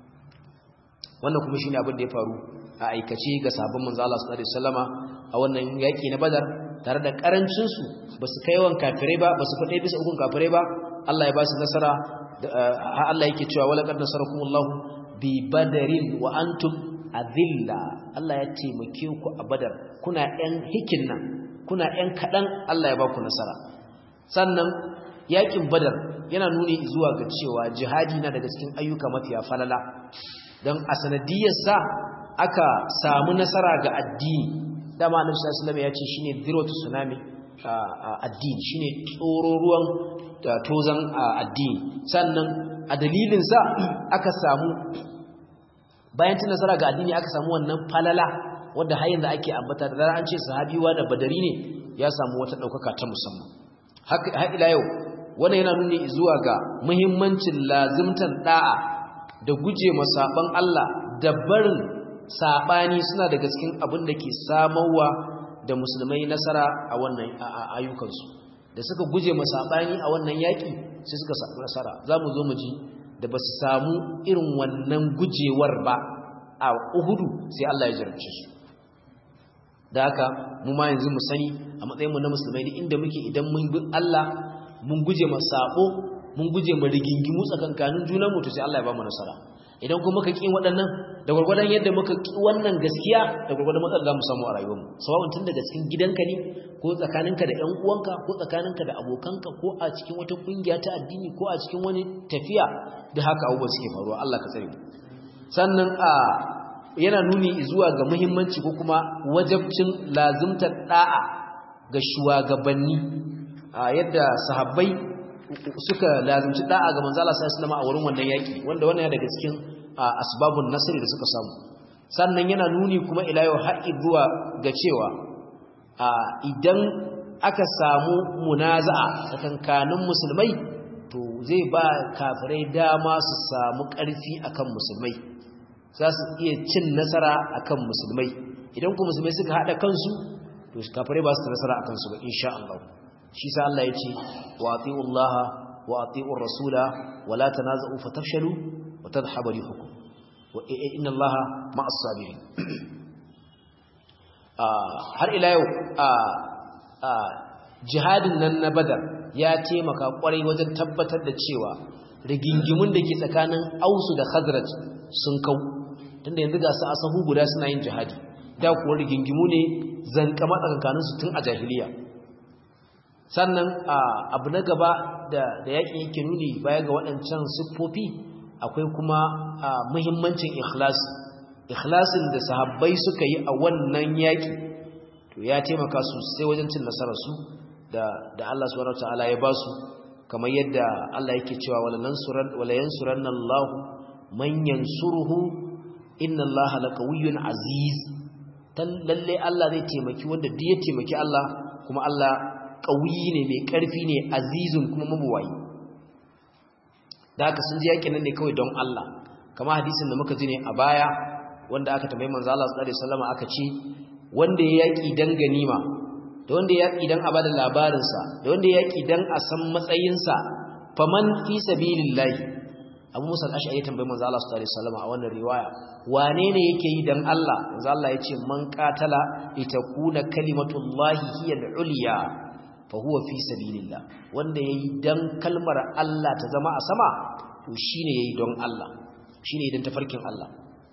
wannan kuma shine abin da ya faru a aikace ga sabon manzo Allah sallallahu alaihi wasallama a wannan yaki na Badar tare da karancin su basu kai yawan kafirai ba basu fade bisa ukun kafirai ba Allah ya ba su nasara Allah yake cewa wala qad nasarakumullahu bi badarin wa antum adilla Allah ya taimake ku a badar kuna ɗan hikin nan kuna ɗan kaɗan Allah ya ba ku nasara sannan yakin badar yana nuni zuwa ga cewa jihadi na daga cikin ayyuka mafiya falala don a sanadiyarsa aka samu nasara ga addini dama annabi sallallahu alaihi wasallam ya ce shine zirwatu tsunami addini shine tsoro ruwan tozan addini sannan a dalilinsa aka samu bayan tun nasara ga addini aka samu wannan falala wadda har yanzu ake ambata da zarar an ce sahabiwa da badari ne ya samu wata ɗaukaka ta musamman har ila yau wannan yana nuni zuwa ga muhimmancin lazimtan da'a da guje ma saban Allah da barin sabani suna daga cikin abin da ke samarwa da musulmai nasara a wannan ayyukansu da suka guje ma sabani a wannan yaki sai suka samu nasara zamu zo mu ji da ba su samu irin wannan gujewar ba a Uhudu sai Allah ya jarabce su da haka mu ma yanzu mu sani a matsayin mu na musulmai duk inda muke idan mun bi Allah mun guje ma sabo mun guje ma rigingimu tsakankanin junanmu to sai Allah ya ba mu nasara idan kuma muka ki waɗannan da gurgurdan yadda muka ki wannan gaskiya da gurgurdan matsala za mu samu a rayuwarmu sawa'un tun daga cikin gidanka ne ko tsakaninka da ƴan uwanka ko tsakaninka da abokanka ko a cikin wata kungiya ta addini ko a cikin wani tafiya da haka abubuwa suke faruwa Allah ka tsare sannan a yana nuni zuwa ga muhimmanci ko kuma wajabcin lazimtar da'a ga shugabanni a yadda sahabbai suka lazimci da'a ga manzo Allah sallallahu alaihi a wurin wannan yaki wanda wannan yana daga cikin asbabun nasri da suka samu sannan yana nuni kuma ila yau har zuwa ga cewa idan aka samu munaza'a tsakankanin musulmai to zai ba kafirai dama su samu ƙarfi akan musulmai za su iya cin nasara akan musulmai idan ku musulmai suka haɗa kansu to kafirai ba su nasara akan su ba insha Allah shi sa Allah ya ce wa ati'u Allah wa ati'u rasula wa la tanaza'u fatafshalu wa tadhhabu rihukum wa inna Allah ma'as sabirin har ila yau jihadin nan na Badar ya taimaka kwarai wajen tabbatar da cewa rigingimun da ke tsakanin Ausu da Khazraj sun kau tunda yanzu ga su asahu guda suna yin jihadi da kuwa rigingimu ne zankama tsakankaninsu tun a jahiliya sannan abu na gaba da yakin yake nuni baya ga waɗancan siffofi akwai kuma muhimmancin ikhlasi ikhlasin da sahabbai suka yi a wannan yaki to ya taimaka sosai wajen cin nasararsu da da Allah subhanahu wataala ya ba su kamar yadda Allah yake cewa wala nansuran wala yansuranna Allah man yansuruhu inna Allah laqawiyyun aziz tan lalle Allah zai taimaki wanda duk ya taimaki Allah kuma Allah ƙauyi ne mai ƙarfi ne azizun kuma mabuwayi da haka sun ji yakin nan ne kawai don Allah kama hadisin da muka ji ne a baya wanda aka tambayi manzo Allah sallallahu alaihi wasallam aka ce wanda ya yaki dan ganima da wanda ya yaki dan a bada labarin sa da wanda ya yaki dan a san matsayin sa faman fi sabilillahi Abu Musa al-Ash'ari tambayi manzo Allah sallallahu alaihi wasallam a wannan riwaya wane ne yake yi dan Allah manzo Allah ya ce man qatala litakuna kalimatullahi hiya al-ulya fahuwa fi sabilillah wanda yayi dan kalmar Allah ta zama a sama to shine yayi don Allah shine idan tafarkin Allah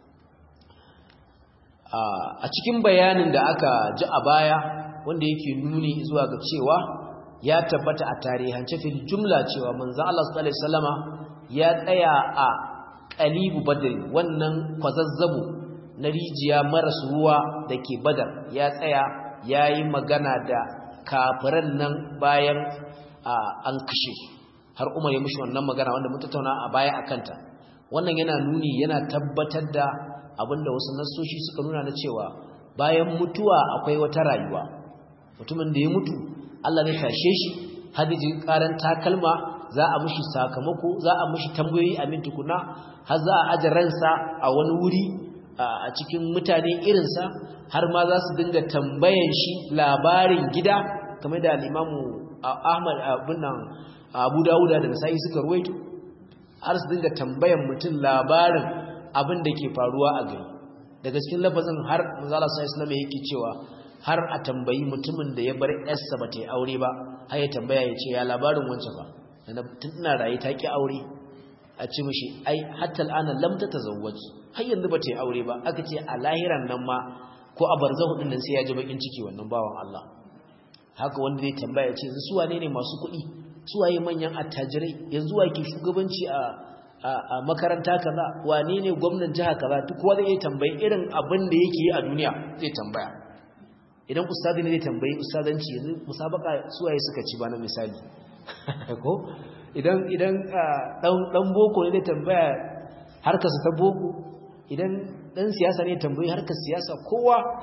a cikin bayanin da aka ji a baya wanda yake nuni zuwa ga cewa ya tabbata a tarihance fil jumla cewa manzo Allah sallallahu alaihi wasallama ya tsaya a qalibu badr wannan kwazazzabo na rijiya maras ruwa dake badar ya tsaya yayi magana da kafiran nan bayan an kashe har umar ya mushi wannan magana wanda mun tattauna a baya akanta wannan yana nuni yana tabbatar da abinda wasu nassoshi suka nuna na cewa bayan mutuwa akwai wata rayuwa mutumin da ya mutu Allah zai tashe shi hadijin karan takalma za a mushi sakamako za a mushi tambayoyi a min tukuna har za a aje ransa a wani wuri a cikin mutane irinsa har ma za su dinga tambayan shi labarin gida kamar da limamu ahmad abin nan abu dawuda da nasa'i suka ruwaito har su dinga tambayan mutum labarin abin da ke faruwa a gari daga cikin lafazin har manzala sa islam yake cewa har a tambayi mutumin da ya bar yarsa ba ta yi aure ba har ya tambaya ya ce ya labarin wancan ba tun ina raye ta ki aure a ce mishi ai hatta al'ana lam ta tazawwaj har yanzu ba ta yi aure ba aka ce a lahiran nan ma ko a barzahu din nan sai ya ji bakin ciki wannan bawan Allah haka wanda zai tambaya ce su wane ne masu kuɗi su waye manyan attajirai yanzu wa ke shugabanci a a makaranta kaza wane ne gwamnan jiha kaza duk wanda zai tambayi irin abin da yake yi a duniya zai tambaya idan ustadi ne zai tambayi ustadanci yanzu musabaka su waye suka ci ba na misali ko idan idan dan boko ne zai tambaya harkar ta boko idan dan siyasa ne tambayi harkar siyasa kowa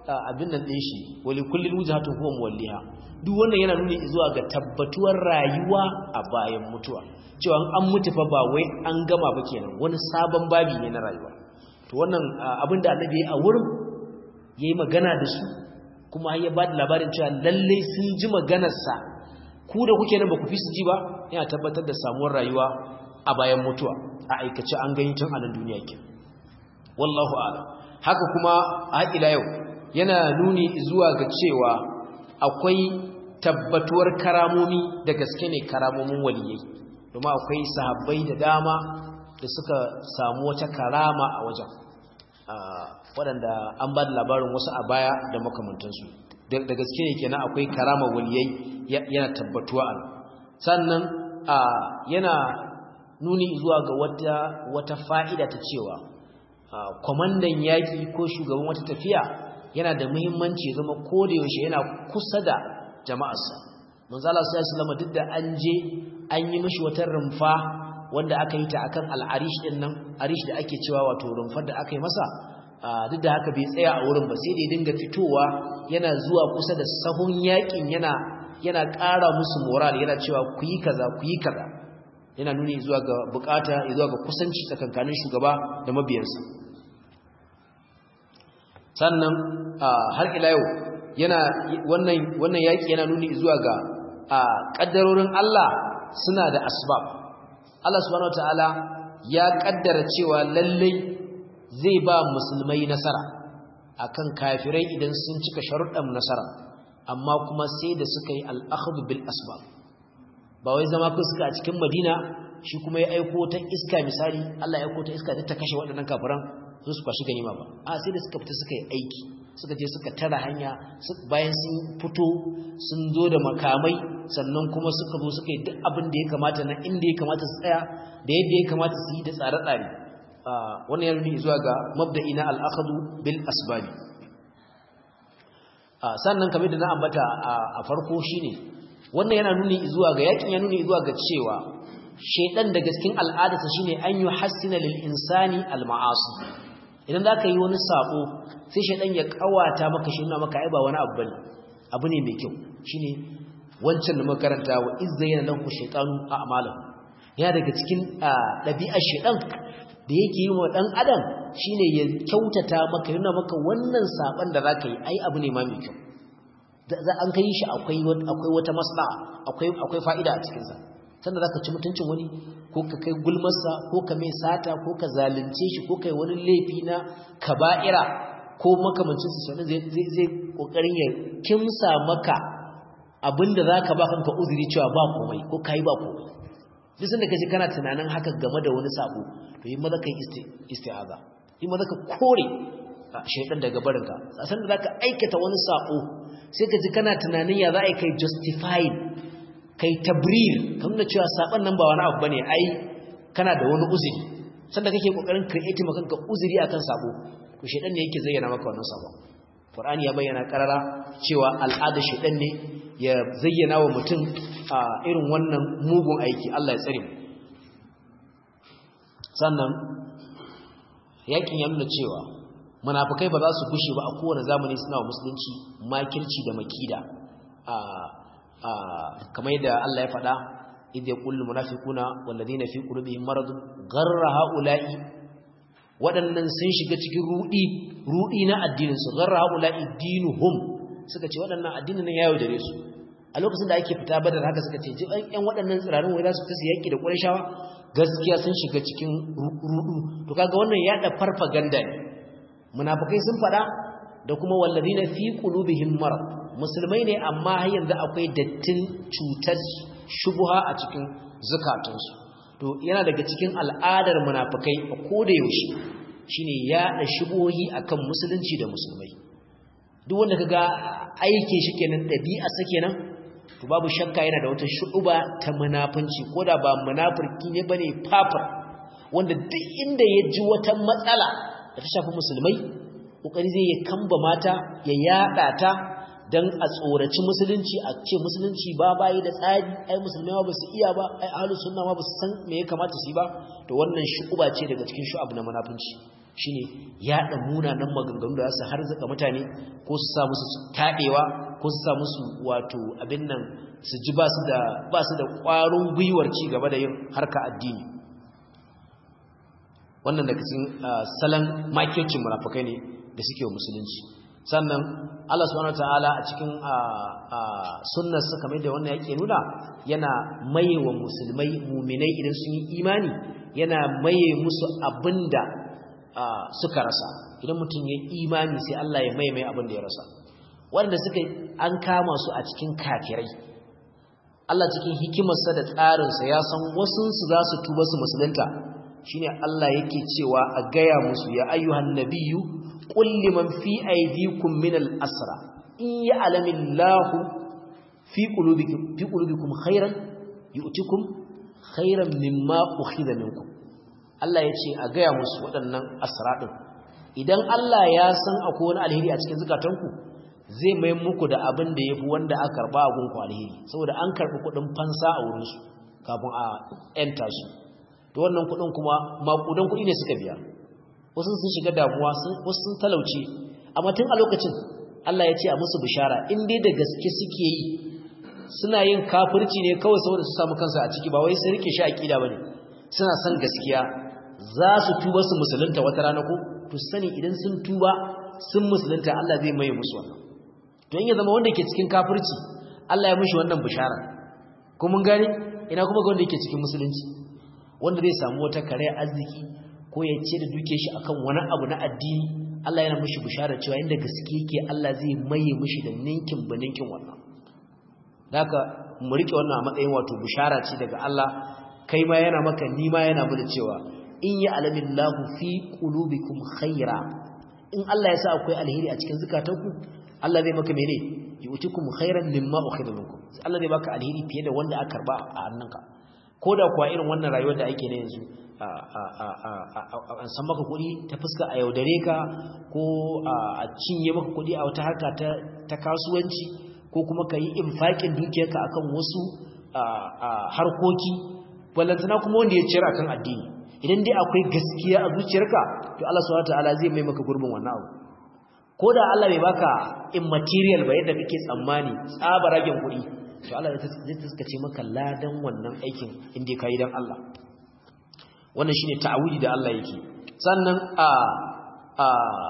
abin nan din shi wali kullin wujhatun huwa muwalliha duk wannan yana nuni zuwa ga tabbatuwar rayuwa a bayan mutuwa cewa an mutu fa ba wai an gama ba kenan wani sabon babi ne na rayuwa to wannan abin da annabi a wurin yayi magana da su kuma ya ba da labarin cewa lalle sun ji maganarsa ku da kuke nan ba ku fi su ji ba yana tabbatar da samuwar rayuwa a bayan mutuwa a aikace an gani tun a nan duniya ke wallahu a'lam haka kuma a ila yau yana nuni zuwa ga cewa akwai tabbatuwar karamomi da gaske ne karamomin waliyai domin akwai sahabbai da dama da suka samu wata karama a wajen waɗanda an ba da labarin wasu a baya da makamantansu da gaske ne kenan akwai karama waliyai yana tabbatuwa a sannan yana nuni zuwa ga wata wata fa'ida ta cewa kwamandan yaƙi ko shugaban wata tafiya yana da muhimmanci ya zama yaushe yana kusa da jama'arsa manzala sai sallama duk da an je an yi mishi wata rumfa wanda aka yi ta akan al'arish din nan arish da ake cewa wato rumfar da aka yi masa duk da haka bai tsaya a wurin ba sai da ya dinga fitowa yana zuwa kusa da sahun yakin yana yana ƙara musu moral yana cewa ku yi kaza ku yi kaza yana nuni zuwa ga bukata zuwa ga kusanci tsakankanin shugaba da mabiyansa sannan har ila yau yana wannan wannan yaki yana nuni zuwa ga kaddarorin Allah suna da asbab Allah subhanahu wataala ya kaddara cewa lallai zai ba musulmai nasara akan kafirai idan sun cika sharuɗan nasara amma kuma sai da suka yi al'akhdu bil asbab ba wai zama ku suka a cikin Madina shi kuma ya aiko ta iska misali Allah ya aiko ta iska ta kashe waɗannan kafiran su su kwashi ganima ba a sai da suka fita suka yi aiki suka je suka tara hanya bayan sun fito sun zo da makamai sannan kuma suka zo suka yi duk abin da ya kamata na inda ya kamata su tsaya da yadda ya kamata su yi da tsare-tsare wannan ya nuni zuwa ga mabda'i na al'akadu bil asbabi sannan kamar da na ambata a farko shine wannan yana nuni zuwa ga yakin ya nuni zuwa ga cewa shaidan da gaskin al'adarsa shine an yi hassina lil insani al ma'asi idan zaka yi wani sabo sai shaidan ya kawata maka shi maka ai ba wani abu bane abu ne mai kyau shine wancan da makaranta wa izzayyana lahu shaytanu a'malahu ya daga cikin ɗabi'ar shaidan da yake yi wa ɗan adam shine ya kyautata maka yana maka wannan saban da zaka yi ai abu ne ma mai kyau za an kai shi akwai akwai wata maslaha akwai akwai fa'ida a cikin sa sanda zaka ci mutuncin wani ko ka kai gulmarsa ko ka mai sata ko ka zalunce shi ko kai wani laifi na kaba'ira ko makamancin su sanin zai zai kokarin ya kimsa maka abinda zaka ba kanka uzuri cewa ba komai ko kai ba komai duk sanda kaje kana tunanin haka game da wani sabo to yi maza kai isti'aza yi maza ka kore shaytan daga barinka san da zaka aikata wani sabo sai ka ji kana tunanin ya za a kai justifying kai tabrir kan nuna cewa saban nan ba wani abu bane ai kana da wani uzuri sanda kake kokarin create maka kanka uzuri akan sabo to shaytan ne yake zayyana maka wannan sabo Qur'ani ya bayyana karara cewa al'ada shaytan ne ya zayyana wa mutum a irin wannan mugun aiki Allah ya tsare mu sannan yakin ya nuna cewa munafikai ba za su gushe ba a kowane zamani suna wa musulunci makirci da makida a a kamar yadda Allah ya faɗa idh yaqulu munafiquna walladhina fi qulubihim maradun gharra haula'i waɗannan sun shiga cikin rudi rudi na addinin su gharra haula'i dinuhum suka ce waɗannan addinin nan yayo dare su a lokacin da ake fita badar haka suka ce ƴan waɗannan tsirarin wai za su fita yaki da Qurayshawa gaskiya sun shiga cikin rudu to kaga wannan yada farfaganda ne munafikai sun fada da kuma wallazina fi qulubihim marad musulmai ne amma har yanzu akwai dattin cutar shubha a cikin zakatunsu to yana daga cikin al'adar munafikai a koda yaushe shine yada shubuhi akan musulunci da musulmai duk wanda kaga aike shi kenan dabi'a sa kenan to babu shakka yana da wata shu'uba ta munafunci koda ba munafiki ne bane fafar wanda duk inda ya ji wata matsala da ta shafi musulmai kokari zai ya kamba mata ya yada ta dan a tsoraci musulunci a ce musulunci ba bayi da tsari ai musulmai ma basu iya ba ai ahlus sunna ma basu san me ya kamata su yi ba to wannan shu'uba ce daga cikin shu'ab na munafunci shine yaɗa munanan maganganu da su harzuka mutane ko su sa musu taɗewa ko su sa musu wato abin nan su ji ba su da ba su da ƙwarin gwiwar ci gaba da yin harka addini wannan daga cikin salon makircin munafukai ne da suke wa musulunci sannan Allah subhanahu wataala a cikin sunnar sa kamar da wannan yake nuna yana maye wa musulmai muminai idan sun yi imani yana maye musu abinda suka rasa idan mutum ya imani sai Allah ya maye mai abin da ya rasa wanda suka an kama su a cikin kafirai Allah cikin hikimarsa da tsarinsa ya san wasunsu za su tuba su musulunta shine Allah yake cewa a gaya musu ya ayyuhan nabiyyu qul liman fi aydikum min al-asra in ya'lamu Allahu fi qulubikum fi qulubikum khairan yu'tikum khairan mimma ukhidha minkum Allah yace a gaya musu waɗannan asra din idan Allah ya san akwai wani alheri a cikin zakatanku zai mai muku da abin da yafi wanda aka karba a gunku alheri saboda an karbi kuɗin fansa a wurin su kafin a enta su to wannan kudin kuma makudan kudi ne suka biya wasu sun shiga damuwa wasu sun talauce amma tun a lokacin Allah ya ce a musu bishara in dai da gaske suke yi suna yin kafirci ne kawai saboda su samu kansu a ciki ba wai sun rike shi aqida bane suna son gaskiya za su tuba su musulunta wata rana ko to sani idan sun tuba sun musulunta Allah zai maye musu wannan to in ya zama wanda ke cikin kafirci Allah ya mishi wannan bishara ko mun gane ina kuma ga wanda yake cikin musulunci wanda zai samu wata kare arziki ko ya ce da duke shi akan wani abu na addini Allah yana mishi bishara cewa inda gaske yake Allah zai maye mishi da ninkin baninkin wannan haka mu rike wannan a matsayin wato bishara ce daga Allah kai ma yana maka ni ma yana mana cewa in ya alamillahu fi qulubikum khaira in Allah ya sa akwai alheri a cikin zakatanku Allah zai maka mene yu'tikum khairan mimma ukhidha minkum Allah zai baka alheri fiye da wanda aka karba a hannunka ko da kuwa irin wannan rayuwar da ake na yanzu an san maka kuɗi ta fuska a yaudare ka ko a cinye maka kuɗi a wata harka ta kasuwanci ko kuma ka yi infaƙin dukiyarka akan wasu harkoki ballantana kuma wanda ya ciyar akan addini idan dai akwai gaskiya a zuciyarka to Allah subhanahu wataala zai mai maka gurbin wannan abu ko da Allah bai baka immaterial ba yadda kake tsammani tsabaragen kuɗi to Allah zai taskace maka ladan wannan aikin inda kai dan Allah wannan shine ta'awudi da Allah yake sannan a a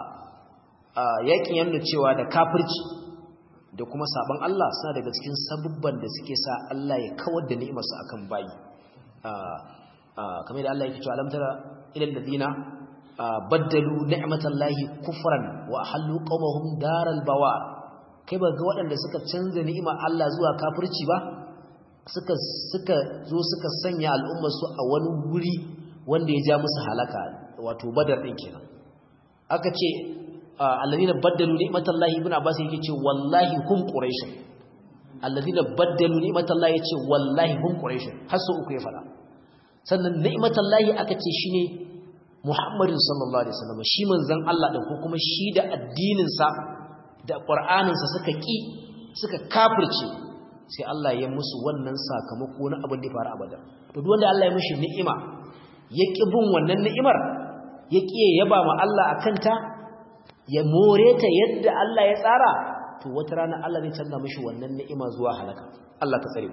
a yakin yanda cewa da kafirci da kuma saban Allah suna daga cikin sabubban da suke sa Allah ya kawar da ni'imarsa akan bayi a a kamar da Allah yake cewa alam tara ilal ladina baddalu ni'matallahi kufran wa ahallu qaumahum daral bawar kai ba ga waɗanda suka canza ni'imar Allah zuwa kafirci ba suka suka zo suka sanya al'ummar su a wani guri wanda ya ja musu halaka wato badar din kenan aka ce alladhina baddalu ni'matallahi ibn abbas yake ce wallahi hum quraish alladhina baddalu ni'matallahi yace wallahi hum quraish har su uku ya fada sannan ni'matallahi aka ce shine muhammadin sallallahu alaihi wasallam shi manzon Allah din ko kuma shi da addinin sa da ƙwar'aninsa suka ƙi suka kafirce sai Allah ya musu wannan sakamako na abin da ya faru abada to duk wanda Allah ya mishi ni'ima ya ƙi bin wannan ni'imar ya ƙi yaba ma Allah a kanta ya more ta yadda Allah ya tsara to wata rana Allah zai canza mishi wannan ni'ima zuwa halaka Allah ka tsare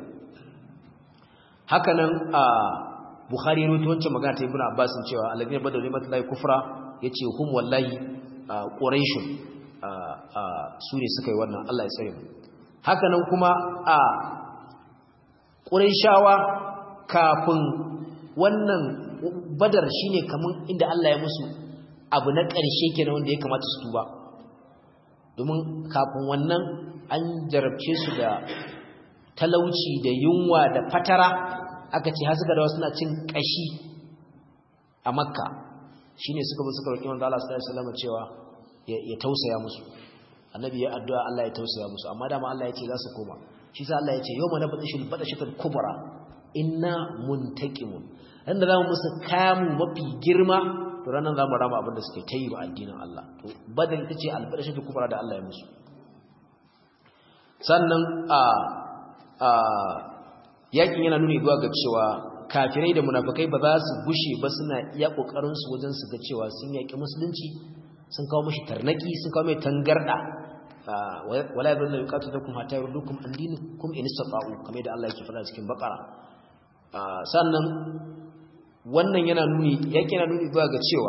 haka nan a Bukhari ya rubuta wancan magana ta Ibn Abbas cewa alladhina badalu ni'matallahi kufra yace hum wallahi quraishun su ne suka yi wannan Allah ya tsare mu haka nan kuma a ƙurayshawa kafin wannan badar shine kaman inda Allah ya musu abu na ƙarshe kenan wanda ya kamata su tuba domin kafin wannan an jarabce su da talauci da yunwa da fatara aka ce har suka dawo suna cin ƙashi a makka shine suka bi suka roƙi manzo Allah sallallahu alaihi wasallam cewa ya tausaya musu annabi ya addu'a Allah ya tausaya musu amma dama Allah ya ce za su koma shi sa Allah ya ce yawma nabdashul badashatul kubra inna muntaqimun dan da zamu musu kamu mafi girma to ranan zamu rama abin da suke tayi ba addinin Allah to badal ita ce albadashatul kubra da Allah ya musu sannan a a yakin yana nuni zuwa ga cewa kafirai da munafikai ba za su gushe ba suna iya kokarin su wajen su ga cewa sun yaki musulunci sun kawo mishi tarnaki sun kawo mai tangarda wala yadullu yuqatilukum hatta yurdukum an dinikum in istata'u kamar da Allah yake faɗa cikin Baqara sannan wannan yana nuni yake yana nuni zuwa ga cewa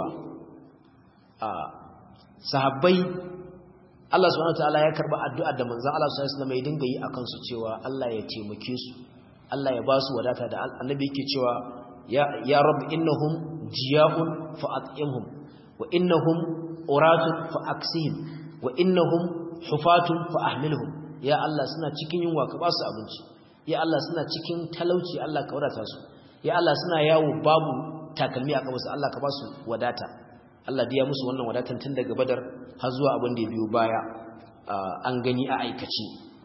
sahabbai Allah subhanahu wataala ya karba addu'ar da manzon Allah sallallahu alaihi wasallam ya dinga yi akan su cewa Allah ya taimake su Allah ya ba su wadata da annabi yake cewa ya ya rabb innahum jiyahun fa at'imhum wa innahum uratun fa aksihim wa innahum hufatun fa ahmilhum ya Allah suna cikin yunwa ka ba su abinci ya Allah suna cikin talauci Allah ka wadata su ya Allah suna yawo babu takalmi a kabarsu Allah ka ba su wadata Allah biya musu wannan wadatan tun daga badar har zuwa abin da ya biyo baya an gani a aikace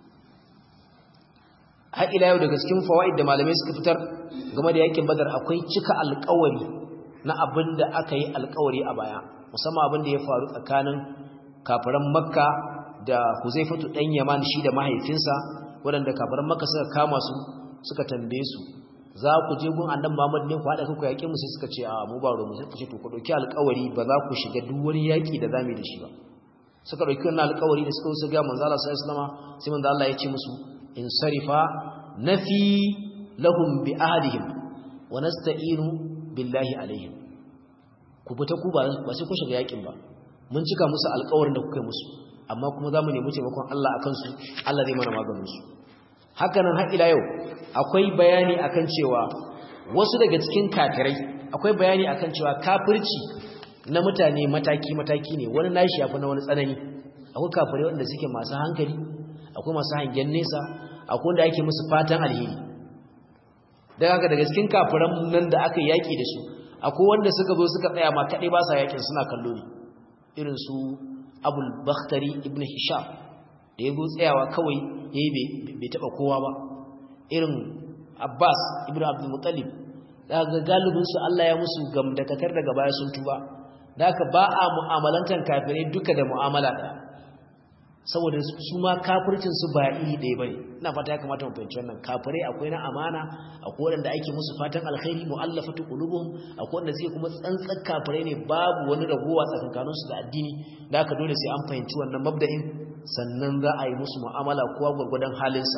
har ila yau daga cikin fawaid da malamai suka fitar game da yakin badar akwai cika alƙawari na abin da aka yi alƙawari a baya musamman abin da ya faru tsakanin kafiran makka da huzaifatu ɗan yaman shi da mahaifinsa waɗanda kafiran makka suka kama su suka tambaye su za ku je gun annabi Muhammad ne ku haɗa kanku yaƙi mu sai suka ce a mu ba ruwa sai ku ce to ku ɗauki alƙawari ba za ku shiga duk wani yaƙi da zamu da shi ba suka ɗauki wannan alƙawari da suka wuce ga manzo Allah sallallahu alaihi wasallam sai manzo Allah ya ce musu in sarifa nafi lahum bi ahadihim wa nasta'inu billahi alaihim ku fita ku ba sai ku shiga yaƙin ba mun cika musu alƙawarin da kuka yi musu amma kuma za mu nemi taimakon Allah akan su Allah zai mana maganin su hakanan har ila yau akwai bayani akan cewa wasu daga cikin kafirai akwai bayani akan cewa kafirci na mutane mataki-mataki ne wani nashi yafi na wani tsanani akwai kafirai wanda suke masu hankali akwai masu hangen nesa akwai wanda ake musu fatan alheri daga haka daga cikin kafiran nan da aka yaki da su akwai wanda suka zo suka tsaya ma kaɗai ba sa yakin suna kallo ne irin su abul bakhtari ibn hisham da ya zo tsayawa kawai ya yi bai taɓa kowa ba irin abbas ibn abdulmutalib daga galibinsu allah ya musu gamdakatar daga baya sun tuba da haka ba a mu'amalantar kafirai duka da mu'amala ɗaya saboda su ma kafircinsu ba iri ɗaya ba ne ina fata ya kamata mu fahimci wannan kafirai akwai na amana akwai waɗanda ake musu fatan alkhairi mu'allafatu qulubuhum akwai wanda suke kuma tsantsan kafirai ne babu wani ragowa tsakankaninsu da addini da haka dole sai an fahimci wannan mabda'in sannan za a yi musu mu'amala kowa gwargwadon halinsa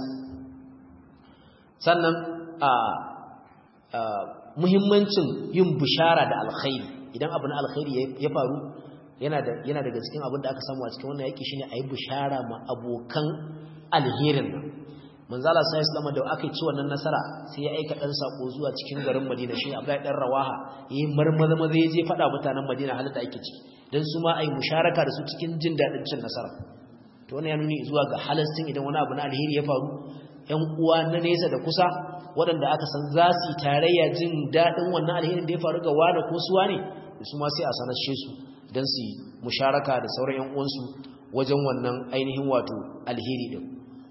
sannan a muhimmancin yin bishara da alkhairi idan abu na alkhairi ya faru yana daga cikin abin da aka samu a cikin wannan yaƙi shine a yi bishara ma abokan alherin nan manzala sai islama da aka ci wannan nasara sai ya aika dan sako zuwa cikin garin Madina shi Abdullahi dan Rawaha yayin marmaza maza yaje fada mutanen Madina halin da ake ciki dan su ma ai musharaka da su cikin jin dadin cin nasara to wannan ya nuni zuwa ga halastin idan wani abu na alheri ya faru ƴan uwa na nesa da kusa waɗanda aka san za su yi tarayya jin daɗin wannan alherin da ya faru ga wani ko suwa ne su ma sai a sanashe su don su musharaka da sauran ƴan uwansu wajen wannan ainihin wato alheri din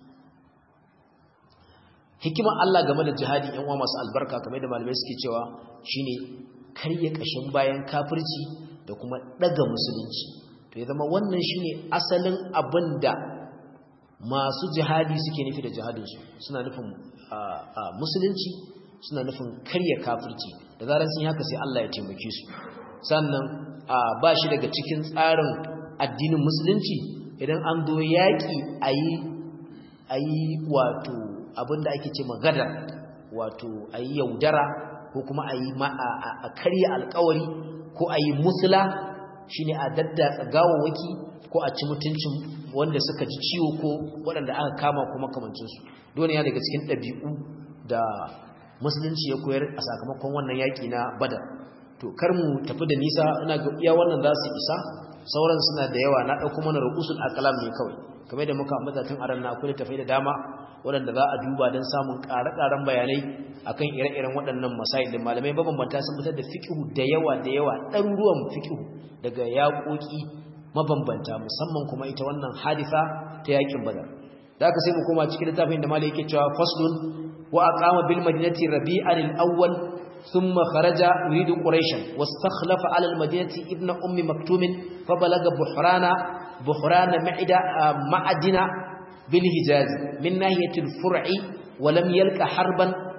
hikimar Allah game da jihadi ƴan uwa masu albarka kamar da malamai suke cewa shine karya kashin bayan kafirci da kuma daga musulunci to ya zama wannan shine asalin abin da masu jihadi suke nufi da jihadinsu suna nufin musulunci suna nufin karya kafirci da zarar sun haka sai Allah ya taimake su sannan ba shi daga cikin tsarin addinin musulunci idan an zo yaƙi a yi wato abinda ake ce magana wato a yi yaudara ko kuma a yi a karya alkawari ko a yi musula shine a daddatsa gawawaki ko a ci mutuncin wanda suka ji ciwo ko waɗanda aka kama kuma kamancinsu dole ya daga cikin ɗabi'u da musulunci ya koyar a sakamakon wannan yaƙi na badar to kar mu tafi da nisa ina ga iya wannan za su isa sauran suna da yawa na ɗauko mana rukusul alƙalam ne kawai kamar da muka ambata tun aran na akwai tafai da dama waɗanda za a duba don samun ƙare-ƙaren bayanai akan ire-iren waɗannan masail da malamai mabambanta sun fitar da fiqhu da yawa da yawa ɗaruruwan fiqhu daga yaƙoƙi mabambanta musamman kuma ita wannan hadisa ta yaƙin badar da aka sai mu koma cikin littafin da malai yake cewa faslun wa aqama bil madinati rabi'an al-awwal ثم خرج يريد قريشا واستخلف على المدينة ابن أم مكتوم فبلغ بحران بحران معدة معدن بالهجاز من ناحية الفرع ولم يلك حربا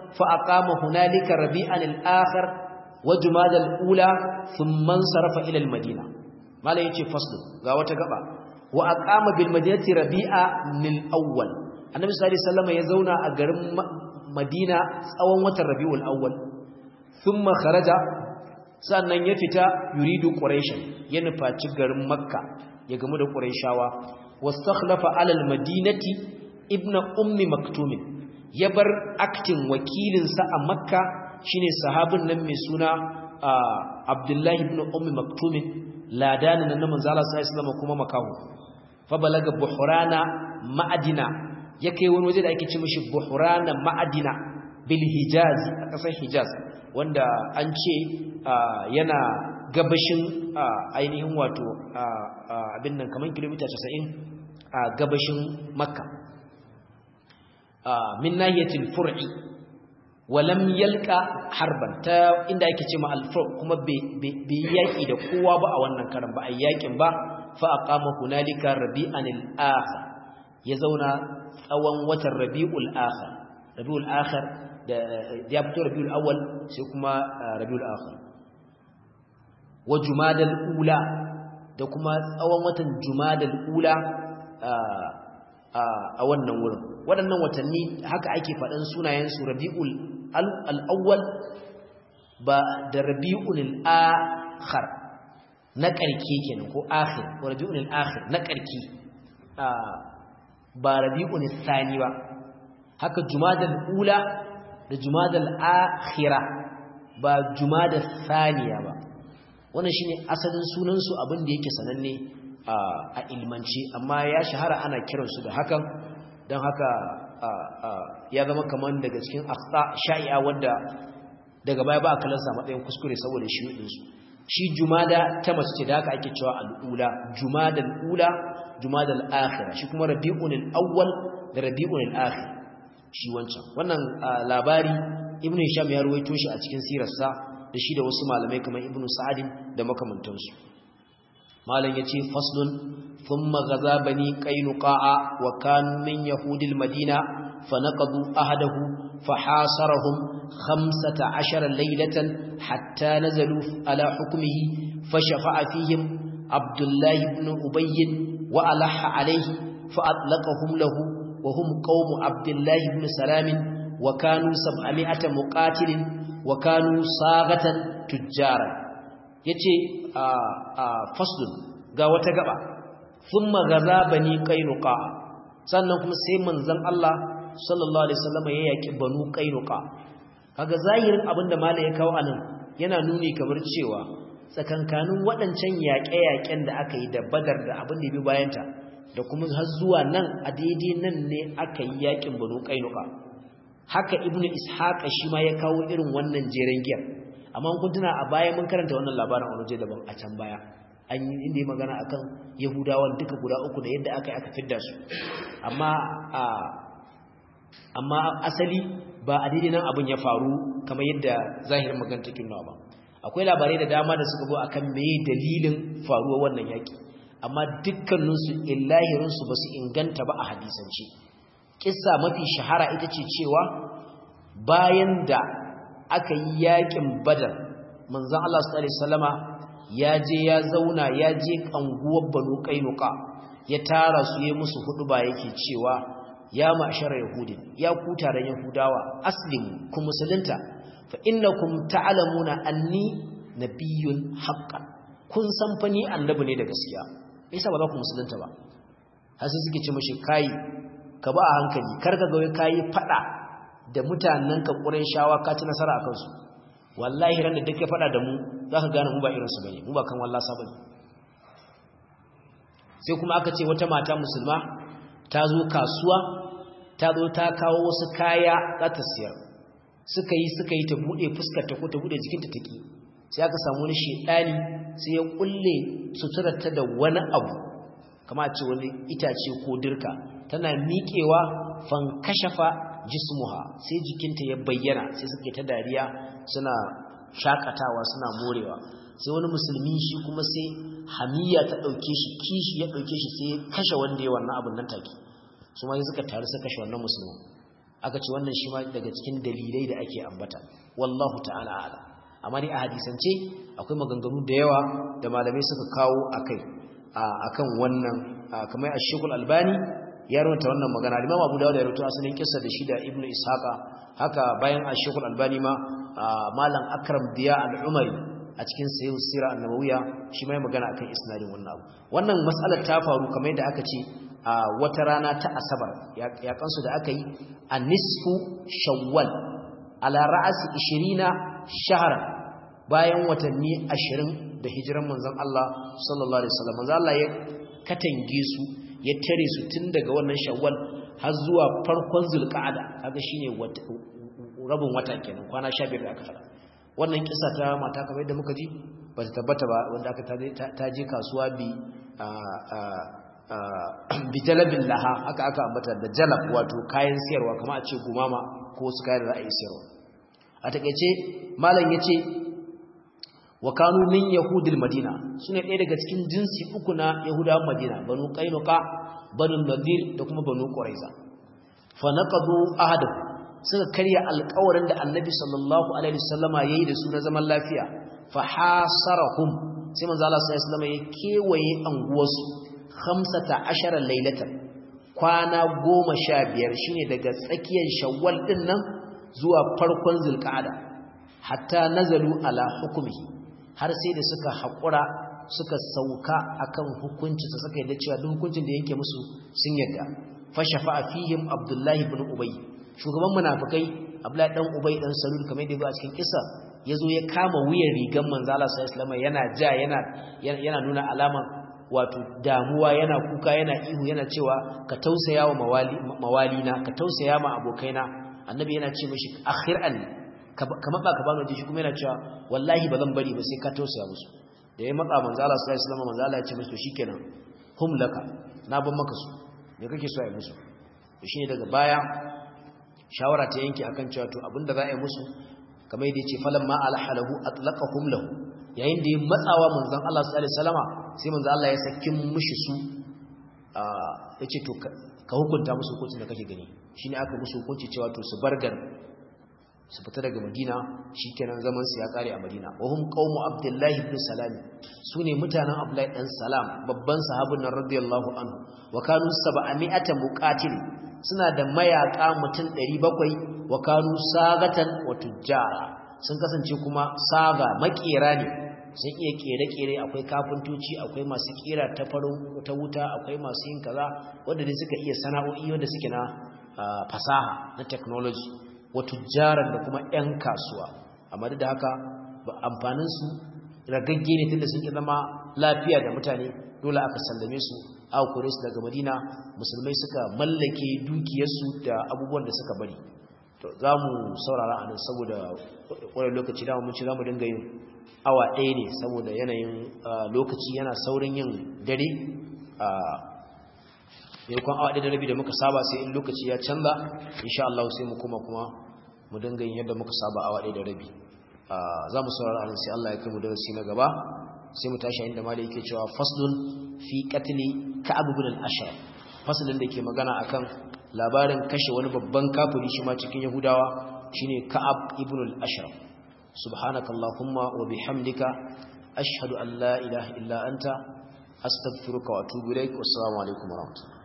fa aqama hunalika rabi'an al-akhir wa jumada al-ula thumma sarafa ila al-madina mala yace faslu ga wata gaba wa aqama bil madinati rabi'a lil awwal annabi sallallahu alaihi wasallam ya zauna a garin madina tsawon watan rabiul awwal thumma kharaja sannan ya fita yuridu quraishan ya nufaci garin makka ya gamu da quraishawa wastakhlafa ala al madinati ibnu ummi maktum ya bar aktin wakilin sa a makka shine sahabin nan mai suna abdullahi ibn ummi maktum ladanin nan manzo Allah sallallahu alaihi wasallam kuma makahu fa balaga buhrana ma'adina ya kai wani waje da ake ce mishi buhrana ma'adina bil hijaz a kasar hijaz wanda an ce yana gabashin ainihin wato abin nan kamar kilomita 90 a gabashin makka min nahiyatil fur'i walam yalka harban ta inda ake ce ma al-fur kuma bai yaki da kowa ba a wannan karan ba a yakin ba fa aqama hunalika rabi'an al-akhir ya zauna tsawon watan rabi'ul akhir rabi'ul akhir da ya fito rabiul awwal sai kuma rabiul akhir wa jumadal ula da kuma tsawon watan jumadal ula a wannan wurin waɗannan watanni haka ake faɗan sunayen su rabiul al-awwal ba da rabiul akhir na ƙarke kenan ko akhir ko rabiul akhir na ƙarke ba rabiul thani ba haka jumadal ula da jumadal akhira ba jumadal thaniya ba wannan shine asalin sunan su abin da yake sananne a ilmanci amma ya shahara ana kiran su da hakan dan haka ya zama kaman daga cikin akhta sha'i'a wanda daga baya ba a kalansa matsayin kuskure saboda shi din su shi jumada ta mace ce da haka ake cewa al-ula jumadal ula jumadal akhira shi kuma rabiul awwal da rabiul akhir shi wancan wannan labari ibn hisham ya ruwaito shi a cikin sirarsa da shi da wasu malamai kamar ibn sa'adin da makamantansu malam yace faslun thumma gaza bani qainuqa'a wa kan min yahudil madina fanaqadu ahadahu fahasarahum 15 laylatan hatta nazalu ala hukmihi fashafa'a fihim abdullah ibn ubayy wa alaha alayhi fa atlaqahum lahu وهم قوم عبد الله بن سلام وكانوا سبعمائة مقاتل وكانوا صاغة تجارا yace a a faslun ga wata gaba thumma gaza bani qainuqa sannan kuma sai manzon Allah sallallahu alaihi wasallam ya yaki banu qainuqa kaga zahirin abinda malai ya kawo anan yana nuni kamar cewa tsakankanin waɗancan yaƙe-yaƙen da aka yi da badar da abin da bi bayanta da kuma har zuwa nan a daidai nan ne aka yi yakin banu kainuka haka ibnu ishaqa shi ma ya kawo irin wannan jeren giyar amma kun tuna a baya mun karanta wannan labarin a waje daban a can baya an yi inda ya magana akan yahudawan duka guda uku da yadda aka yi aka fidda su amma a amma asali ba a daidai nan abin ya faru kamar yadda zahirin magana take nuna ba akwai labarai da dama da suka zo akan meye dalilin faruwar wannan yaki amma dukkaninsu illahirinsu ba su inganta ba a hadisance kissa mafi shahara ita ce cewa bayan da aka yi yakin badar manzon Allah sallallahu alaihi wasallama ya je ya zauna ya je kanguwar banu kainuka ya tara su yi musu huduba yake cewa ya ma'shara yahudin ya ku taron yahudawa aslimu ku musulunta fa innakum ta'lamuna anni nabiyyun haqqan kun san fa ni annabi ne da gaskiya yasa ba za ku musulunta ba har sai suke ce mashi kai ka ba a hankali kar ka ga wai kai fada da mutanen ka shawa ka ci nasara akan su wallahi ran da duk ya fada da mu za ka gane mu ba irin su bane mu ba kan wallahi sabani sai kuma aka ce wata mata musulma ta zo kasuwa ta zo ta kawo wasu kaya za ta siyar suka yi suka yi ta bude fuskar ta ko ta bude jikinta take sai aka samu wani shedani sai ya kulle suturarta da wani abu kama ce wani itace ko dirka tana miƙewa fankashafa jismuha sai jikinta ya bayyana sai suke ta dariya suna shakatawa suna morewa sai wani musulmi shi kuma sai hamiya ta ɗauke shi kishi ya ɗauke shi sai kashe wanda ya wannan abin nan take su ma suka taru suka kashe wannan musulmi aka ce wannan shi ma daga cikin dalilai da ake ambata wallahu ta'ala ala amma ni a hadisance akwai maganganu da yawa da malamai suka kawo akai akan wannan kamar ash-shaykhul albani ya rawaita wannan magana Imam Abu Dawud ya rawaita asalin kissa da shi da Ibn Ishaqa haka bayan ash-shaykhul albani ma malam Akram Diya al-Umari a cikin sayyid sira an-nabawiyya shi mai magana akan isnadin wannan abu wannan mas'alar ta faru kamar yadda aka ce a wata rana ta asabar ya kansu da aka yi a nisfu shawwal ala ra'asi 20 shahara bayan watanni 20 da hijiran manzon Allah sallallahu alaihi wasallam manzon Allah ya katange su ya tare su tun daga wannan shawwal har zuwa farkon zulqa'ada kaga shine rabin wata kenan kwana 15 da aka fara wannan kisa ta mata kamar yadda muka ji ba ta tabbata ba wanda aka ta je kasuwa bi bi jalabin laha haka aka ambata da jalab wato kayan siyarwa kamar a ce gumama ko su kayan ra'ayi siyarwa a takeice malam yace wa kanu min yahudil madina sune ɗaya daga cikin jinsi uku na yahudawan madina banu qainuqa banu nadir da kuma banu quraiza fa naqadu ahadahu suka karya alƙawarin da annabi sallallahu alaihi wasallama yayi da su na zaman lafiya fa hasarahum sai manzo Allah sallallahu alaihi wasallama ya kewaye anguwarsu 15 lailatan kwana 15 shine daga tsakiyar shawwal din nan zuwa farkon zulqa'ada hatta nazalu ala hukmihi har sai da suka hakura suka sauka akan hukunci su suka yadda cewa duk hukuncin da yake musu sun yadda fa shafa'a fihim abdullahi ibn ubay shugaban munafikai abdullahi dan ubay dan salul kamar da ya a cikin kissa yazo ya kama wuyan rigan manzo Allah sallallahu alaihi yana ja yana yana nuna alaman wato damuwa yana kuka yana ihu yana cewa ka tausaya wa mawali mawalina ka tausaya ma abokaina annabi yana ce mishi akhir an ka matsa ka bani waje shi kuma yana cewa wallahi ba zan bari ba sai ka tausaya musu da ya matsa manzo Allah sallallahu alaihi wasallam manzo Allah ya ce mishi to shikenan hum laka na ban maka su me kake so a yi musu to shine daga baya shawara ta yanke akan cewa to abinda za a yi musu kamar yadda yace falamma alhalahu atlaqahum lahu yayin da ya matsawa manzon Allah sallallahu alaihi wasallama sai manzon Allah ya sakin mushi su yace to ka hukunta musu hukuncin da kake gani shine aka musu hukunci cewa to su bar garin su fita daga Madina shikenan zaman su ya kare a Madina wa hum qaumu Abdullahi ibn Salam sune mutanen Abdullahi dan Salam babban sahabin nan radiyallahu anhu wa kanu 700 muqatil suna da mayaka mutum 700 wa kanu sagatan wa tujjara sun kasance kuma saga makera ne sun iya kere-kere akwai kafintoci akwai masu kera ta farin ta wuta akwai masu yin kaza wanda dai suka iya sana'o'i wanda suke na fasaha na technology wa tujjaran da kuma 'yan kasuwa amma da haka amfanin su ragagge ne tunda sun zama lafiya da mutane dole aka sallame su aka kore su daga madina musulmai suka mallake dukiyarsu da abubuwan da suka bari to za mu saurara a nan saboda wani lokaci dama mun ci za mu dinga yin awa ɗaya ne saboda yanayin lokaci yana saurin yin dare a yankon awa ɗaya da rabi da muka saba sai in lokaci ya canza insha Allah sai mu kuma kuma mu dinga yin yadda muka saba awa ɗaya da rabi za mu saurara a nan sai Allah ya kai mu darasi na gaba sai mu tashi inda malai yake cewa faslun fi qatli ka'ab ibn al-ashraf faslun da ke magana akan labarin kashe wani babban kafiri shi ma cikin yahudawa shine ka'ab ibn al-ashraf subhanakallahumma wa bihamdika ashhadu an la ilaha illa anta astaghfiruka wa atubu ilaik wassalamu alaikum wa rahmatullahi